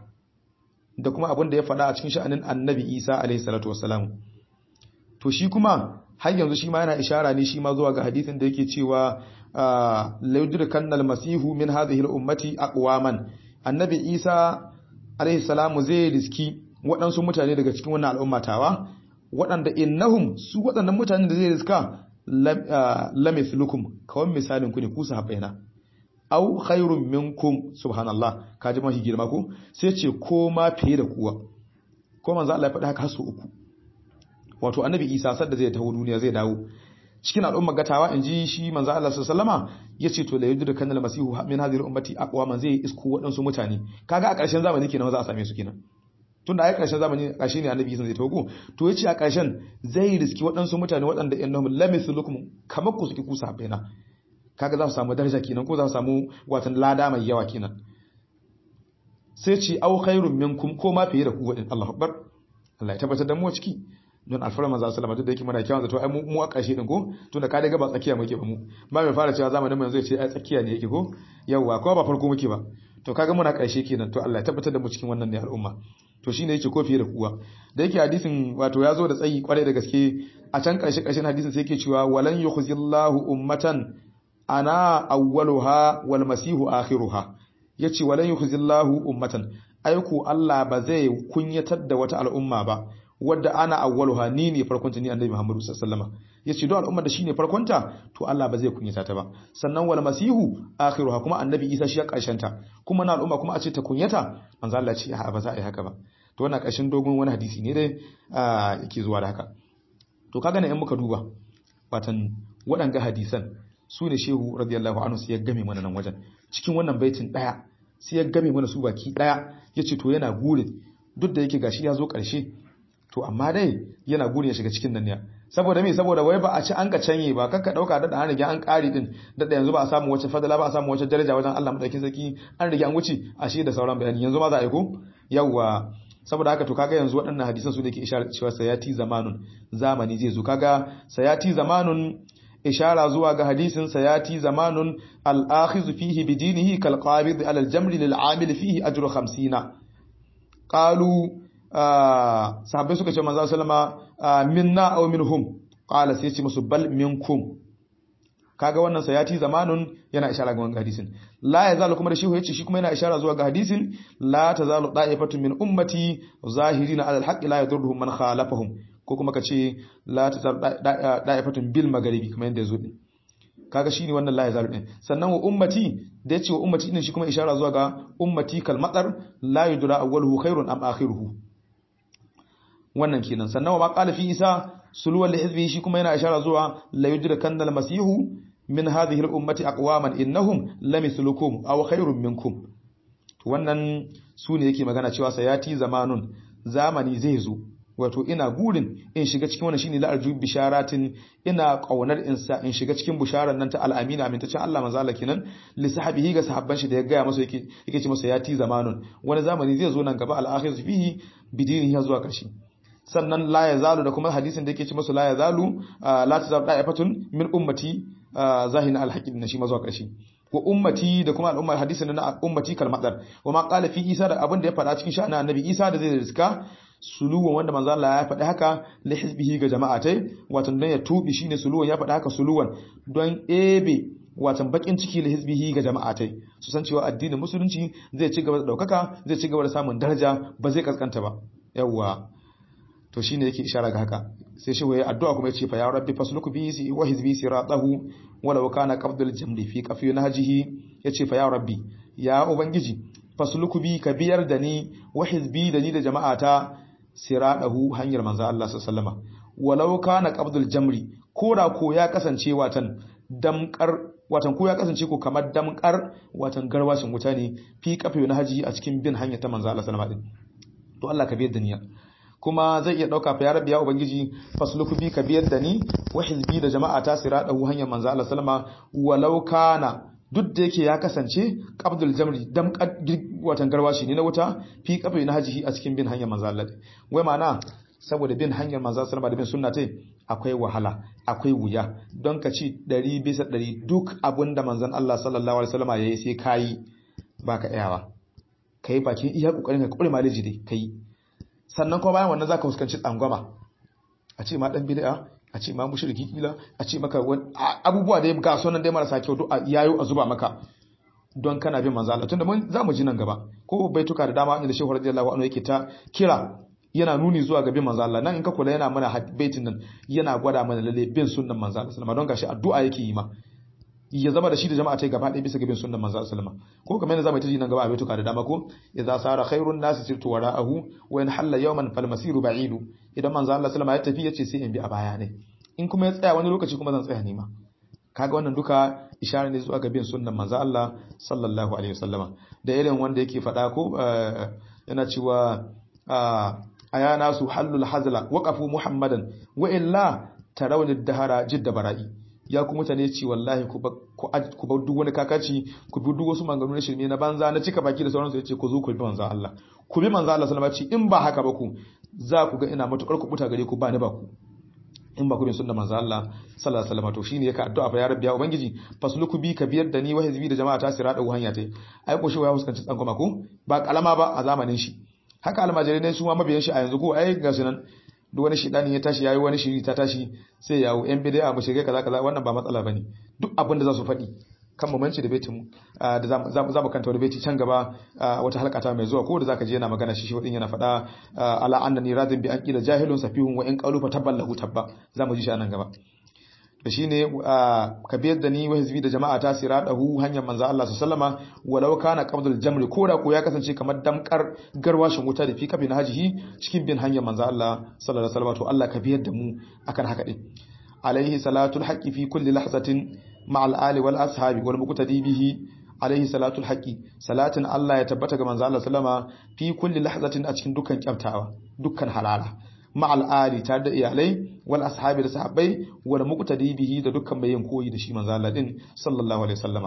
da kuma abin da ya faɗa a cikin sha'anin Annabi Isa alaihi salatu wassalam to shi kuma har yanzu shi ma yana ishara ne shi ma zuwa ga hadisin da yake cewa la yudrikanna al-masihu min hadhihi al-ummati aqwaman Annabi Isa alaihi salamu zai riski waɗansu mutane daga cikin wannan al'ummatawa waɗanda innahum su waɗannan mutanen da zai riska lamithlukum kawan misalin ku ne ku sahabbaina aw khairun minkum subhanallah kaji mahi girma ko sai ce ko ma fiye da kuwa ko manzo Allah ya faɗi haka hasu uku wato annabi Isa sadda zai taho duniya zai dawo cikin al'umma gatawa inji shi manzo Allah sallallahu alaihi wasallama yace to la yudu kanal masihu min hadhihi ummati aqwa man zai isko waɗansu mutane kaga a ƙarshen zamani kenan za a same su kenan tun da a ƙarshen zamani ƙarshe ne annabi sun zai togo to ya ce a ƙarshen zai riski waɗansu mutane waɗanda yan nahum lamisu lukum kamar ku suke kusa baina kaga za su samu daraja kenan ko za su samu watan lada mai yawa kenan sai ce au khairun minkum ko ma fiye da ku wadin Allahu akbar Allah ya tabbatar da mu a ciki don alfara manzo sallama duk da yake muna kyawun zato ai mu a ƙarshe din ko tunda ka daga ba tsakiya muke ba mu ba mai fara cewa zamanin mu zai ce ai tsakiya ne yake ko yawa ko ba farko muke ba to kaga muna ƙarshe kenan to Allah ya tabbatar da mu cikin wannan ne al'umma to shine yake ko fiye da kuwa da yake hadisin wato ya zo da tsayi kwarai da gaske a can ƙarshe ƙarshen hadisin sai yake cewa walan yukhzillahu ummatan ana awwaluha wal masihu akhiruha yace walan yukhzillahu ummatan aiku Allah ba zai kunyatar da wata al'umma ba wadda ana awwaluha ni ne farkonta ni annabi Muhammadu sallallahu alaihi wasallam yace don al'ummar da shine farkonta to Allah ba zai kunyata ta ba sannan wal masihu akhiruha kuma annabi Isa shi ya karshen ta kuma na al'umma kuma a ce ta kunyata manzo Allah ce a ba za a yi haka ba to wannan karshen dogon wani hadisi ne dai yake zuwa da haka to kaga ne in muka duba watan waɗanga hadisan su ne shehu radiyallahu anhu sai ya game mana nan wajen cikin wannan baitin daya sai ya game mana su baki daya yace to yana gurin duk da yake gashi ya zo karshe to amma dai yana gurin ya shiga cikin nan ne saboda me saboda wai ba a ci an ka canye ba kanka dauka da an rige an kari din da yanzu ba a samu wace fadala ba a samu wace daraja wajen Allah madaukin sarki an rige an wuce ashe da sauran bayani yanzu ma za a yi ko yawa saboda haka to kaga yanzu waɗannan hadisan su ne ke isharar cewa sayati zamanun zamani zai zo kaga sayati zamanun ishara zuwa ga hadisin sayati zamanun al-akhiz fihi bi dinihi kal qabid ala al-jamri lil amil fihi ajru 50 qalu sahabbai suka ce manzo sallama minna aw minhum qala sai ce musu bal minkum kaga wannan sayati zamanun yana ishara ga wannan hadisin la yazalu kuma da shehu yace shi kuma yana ishara zuwa ga hadisin la tazalu da'ifatun min ummati zahirina ala alhaqqi la yadurruhum man khalafahum ko kuma kace la tazalu da'ifatun bil magharibi kamar yanda yazo din kaga shine wannan la yazalu din sannan wa ummati da yace wa ummati din shi kuma ishara zuwa ga ummati kal matar la yudra awwaluhu khairun am akhiruhu wannan kenan sannan wa ma qala fi isa suluwan lihizbi shi kuma yana ishara zuwa la yudra kannal masihu min hadhihi al-ummati aqwaman innahum lamithlukum aw khairun minkum wannan sune yake magana cewa sayati zamanun zamani zai zo wato ina gurin in shiga cikin wannan shine la'arju bisharatin ina kaunar insa in shiga cikin bisharar nan ta al-amina amintaccen Allah manzo Allah kenan li sahabihi ga sahabban shi da ya gaya masa yake yake ce masa yati zamanun wani zamani zai zo nan gaba al-akhir fihi bidinihi zuwa kashi sannan la yazalu da kuma hadisin da yake ce masa la yazalu la tazab da'ifatun min ummati zahin al-haqqin na shi ma zuwa kashi wa ummati da kuma al'ummar hadisin na ummati kalmadar wa ma qala fi isa da abin da ya faɗa cikin sha'anin annabi isa da zai riska suluwan wanda manzo Allah ya faɗi haka li hizbihi ga jama'atai watan dan ya tubi shine suluwan ya faɗi haka suluwan don ebe watan bakin ciki li hizbihi ga jama'atai su san cewa addinin musulunci zai ci gaba da daukaka zai ci gaba da samun daraja ba zai kaskanta ba yawwa to shine yake ishara ga haka sai shi waye addu'a kuma yace fa ya rabbi fasluku bi wa hizbi siratahu walau kana qabdul jamli fi qafi nahjihi yace fa ya rabbi ya ubangiji fasluku bi ka biyar da ni wa hizbi da ni da jama'ata siratahu hanyar manzo Allah sallallahu alaihi walau kana qabdul jamri koda ko ya kasance watan damkar watan ko ya kasance ko kamar damkar watan garwashin wuta ne fi qafi nahjihi a cikin bin hanyar ta manzo Allah sallallahu alaihi to Allah ka biyar da niyya kuma zai iya dauka fa ya rabbi ya ubangiji fasluku bi ka biyar da ni wa hizbi da jama'a ta siradahu hanyar manzo Allah sallama walau kana duk da yake ya kasance qabdul jamri dam watan garwashi ne na wuta fi qafi na hajihi a cikin bin hanyar manzo Allah wai ma'ana saboda bin hanyar manzo sallama da bin sunna tai akwai wahala akwai wuya don ka ci 100 bisa 100 duk abinda manzon Allah sallallahu alaihi wasallama yayi sai kai baka iyawa kai bakin iya kokarin ka kure maliji dai kai sannan kuma bayan wannan zaka fuskanci tsangwama a ce ma dan bid'a a ce ma mushriki kila a ce maka abubuwa da ga sunan dai marasa kyau a yayo a zuba maka don kana bin manzo Allah tunda mun zamu ji nan gaba ko baituka da dama inda Shehu radiyallahu anhu yake ta kira yana nuni zuwa ga bin manzo Allah nan in ka kula yana mana baitin nan yana gwada mana lalle bin sunnan manzo Allah sallama don gashi addu'a yake yi ma ya zama da shi da jama'a ta gaba ɗaya bisa ga bin sunnan manzo sallama ko kamar yadda zamu ta ji nan gaba a baituka da dama ko idza sara khairun nas sirtu wara'ahu wa in halla yawman fal masiru ba'idu idan manzo Allah sallama ya tafi yace sai in bi a baya ne in kuma ya tsaya wani lokaci kuma zan tsaya ne ma kaga wannan duka ishara ne zuwa ga bin sunnan manzo Allah sallallahu alaihi wasallama da irin wanda yake faɗa ko yana cewa aya nasu hallul hazla waqafu muhammadan wa illa tarawni dahara jidda bara'i ya ku mutane ci wallahi ku bar duk wani kakaci ku bi duk wasu maganganu na shirme na banza na cika baki da sauransu ya ce ku zo ku bi manzo Allah ku bi manzo Allah sallama ci in ba haka ba ku za ku ga ina matukar ku buta gare ku ba ni ba ku in ba ku bin sunnar manzo Allah sallallahu alaihi wasallam to shine yake addu'a fa ya rabbi ya ubangiji fasluku bi ka biyar da ni wa hizbi da jama'a ta sira da hanya tai ai ko shi ya fuskanci tsan kuma ko ba kalama ba a zamanin shi haka almajirai ne su ma mabiyan shi a yanzu ko ai ga sunan duk wani shidani ya tashi yayi wani shiri ta tashi sai yawo yan bid'a mu shige kaza kaza wannan ba matsala bane duk abin da za su faɗi kan mamanci da baitin mu da za mu kanta wani baiti can gaba wata halka ta mai zuwa ko da zaka je yana magana shi shi wadin yana faɗa ala annani radin bi an qila jahilun safihun wa in qalu fa taballahu tabba za mu ji shi nan gaba da shine ka biyar da ni wa hizbi da jama'a ta siradahu hanyar manzo Allah sallama walau kana qabdul jamri ko da ko ya kasance kamar damkar garwashin wuta da fi kafi na hajihi cikin bin hanyar manzo Allah sallallahu alaihi wasallam to Allah ka biyar da mu akan haka din alaihi salatul haqqi fi kulli lahzatin ma'al ali wal ashabi wal muqtadi bihi alaihi salatul haqqi salatin Allah ya tabbata ga manzo Allah sallama fi kulli lahzatin a cikin dukkan kyaftawa dukkan halala ma'al ali tare da iyalai wal ashabi da sahabbai wal muqtadi bihi da dukkan mai yin koyi da shi manzo Allah din sallallahu alaihi wasallama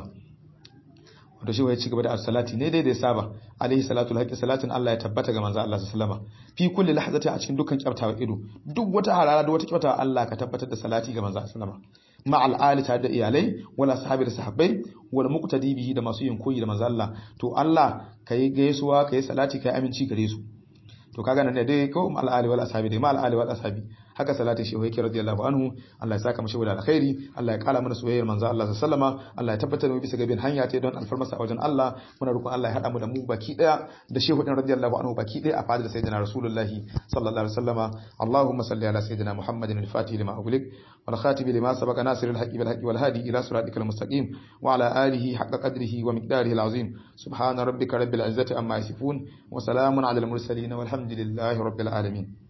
wanda shi ya ci gaba da salati ne dai da ya saba alaihi salatul haqqi salatin Allah ya tabbata ga manzo Allah sallallahu alaihi wasallama fi kulli lahzati a cikin dukkan kyaftawa ido duk wata halala da wata kyaftawa Allah ka tabbatar da salati ga manzo sallallahu alaihi wasallama ma'al ali tare da iyalai wala sahabi da sahabbai wal muqtadi bihi da masu yin koyi da manzo Allah to Allah kai gaisuwa kai salati kai aminci gare su to kaga nan dai ko ma'al ali wal ashabi dai ma'al ali wal ashabi haka salatin shehu yake radiyallahu anhu Allah ya saka mu shehu da alkhairi Allah ya kala mana soyayyar manzo Allah sallallahu alaihi Allah ya tabbatar da mu bisa gabin hanya ta don alfarmasa a wajen Allah muna roƙon Allah ya hada mu da mu baki daya da shehu din radiyallahu anhu baki daya a fadar sayyidina rasulullahi sallallahu alaihi wasallama Allahumma salli ala sayyidina Muhammadin al-fatih lima ughliq wal khatib lima sabaqa nasir al-haqqi bil haqqi wal hadi ila siratikal mustaqim wa ala alihi haqqa qadrihi wa miqdarihi al-azim subhana rabbika rabbil izzati amma yasifun wa salamun ala al-mursalin walhamdulillahi rabbil alamin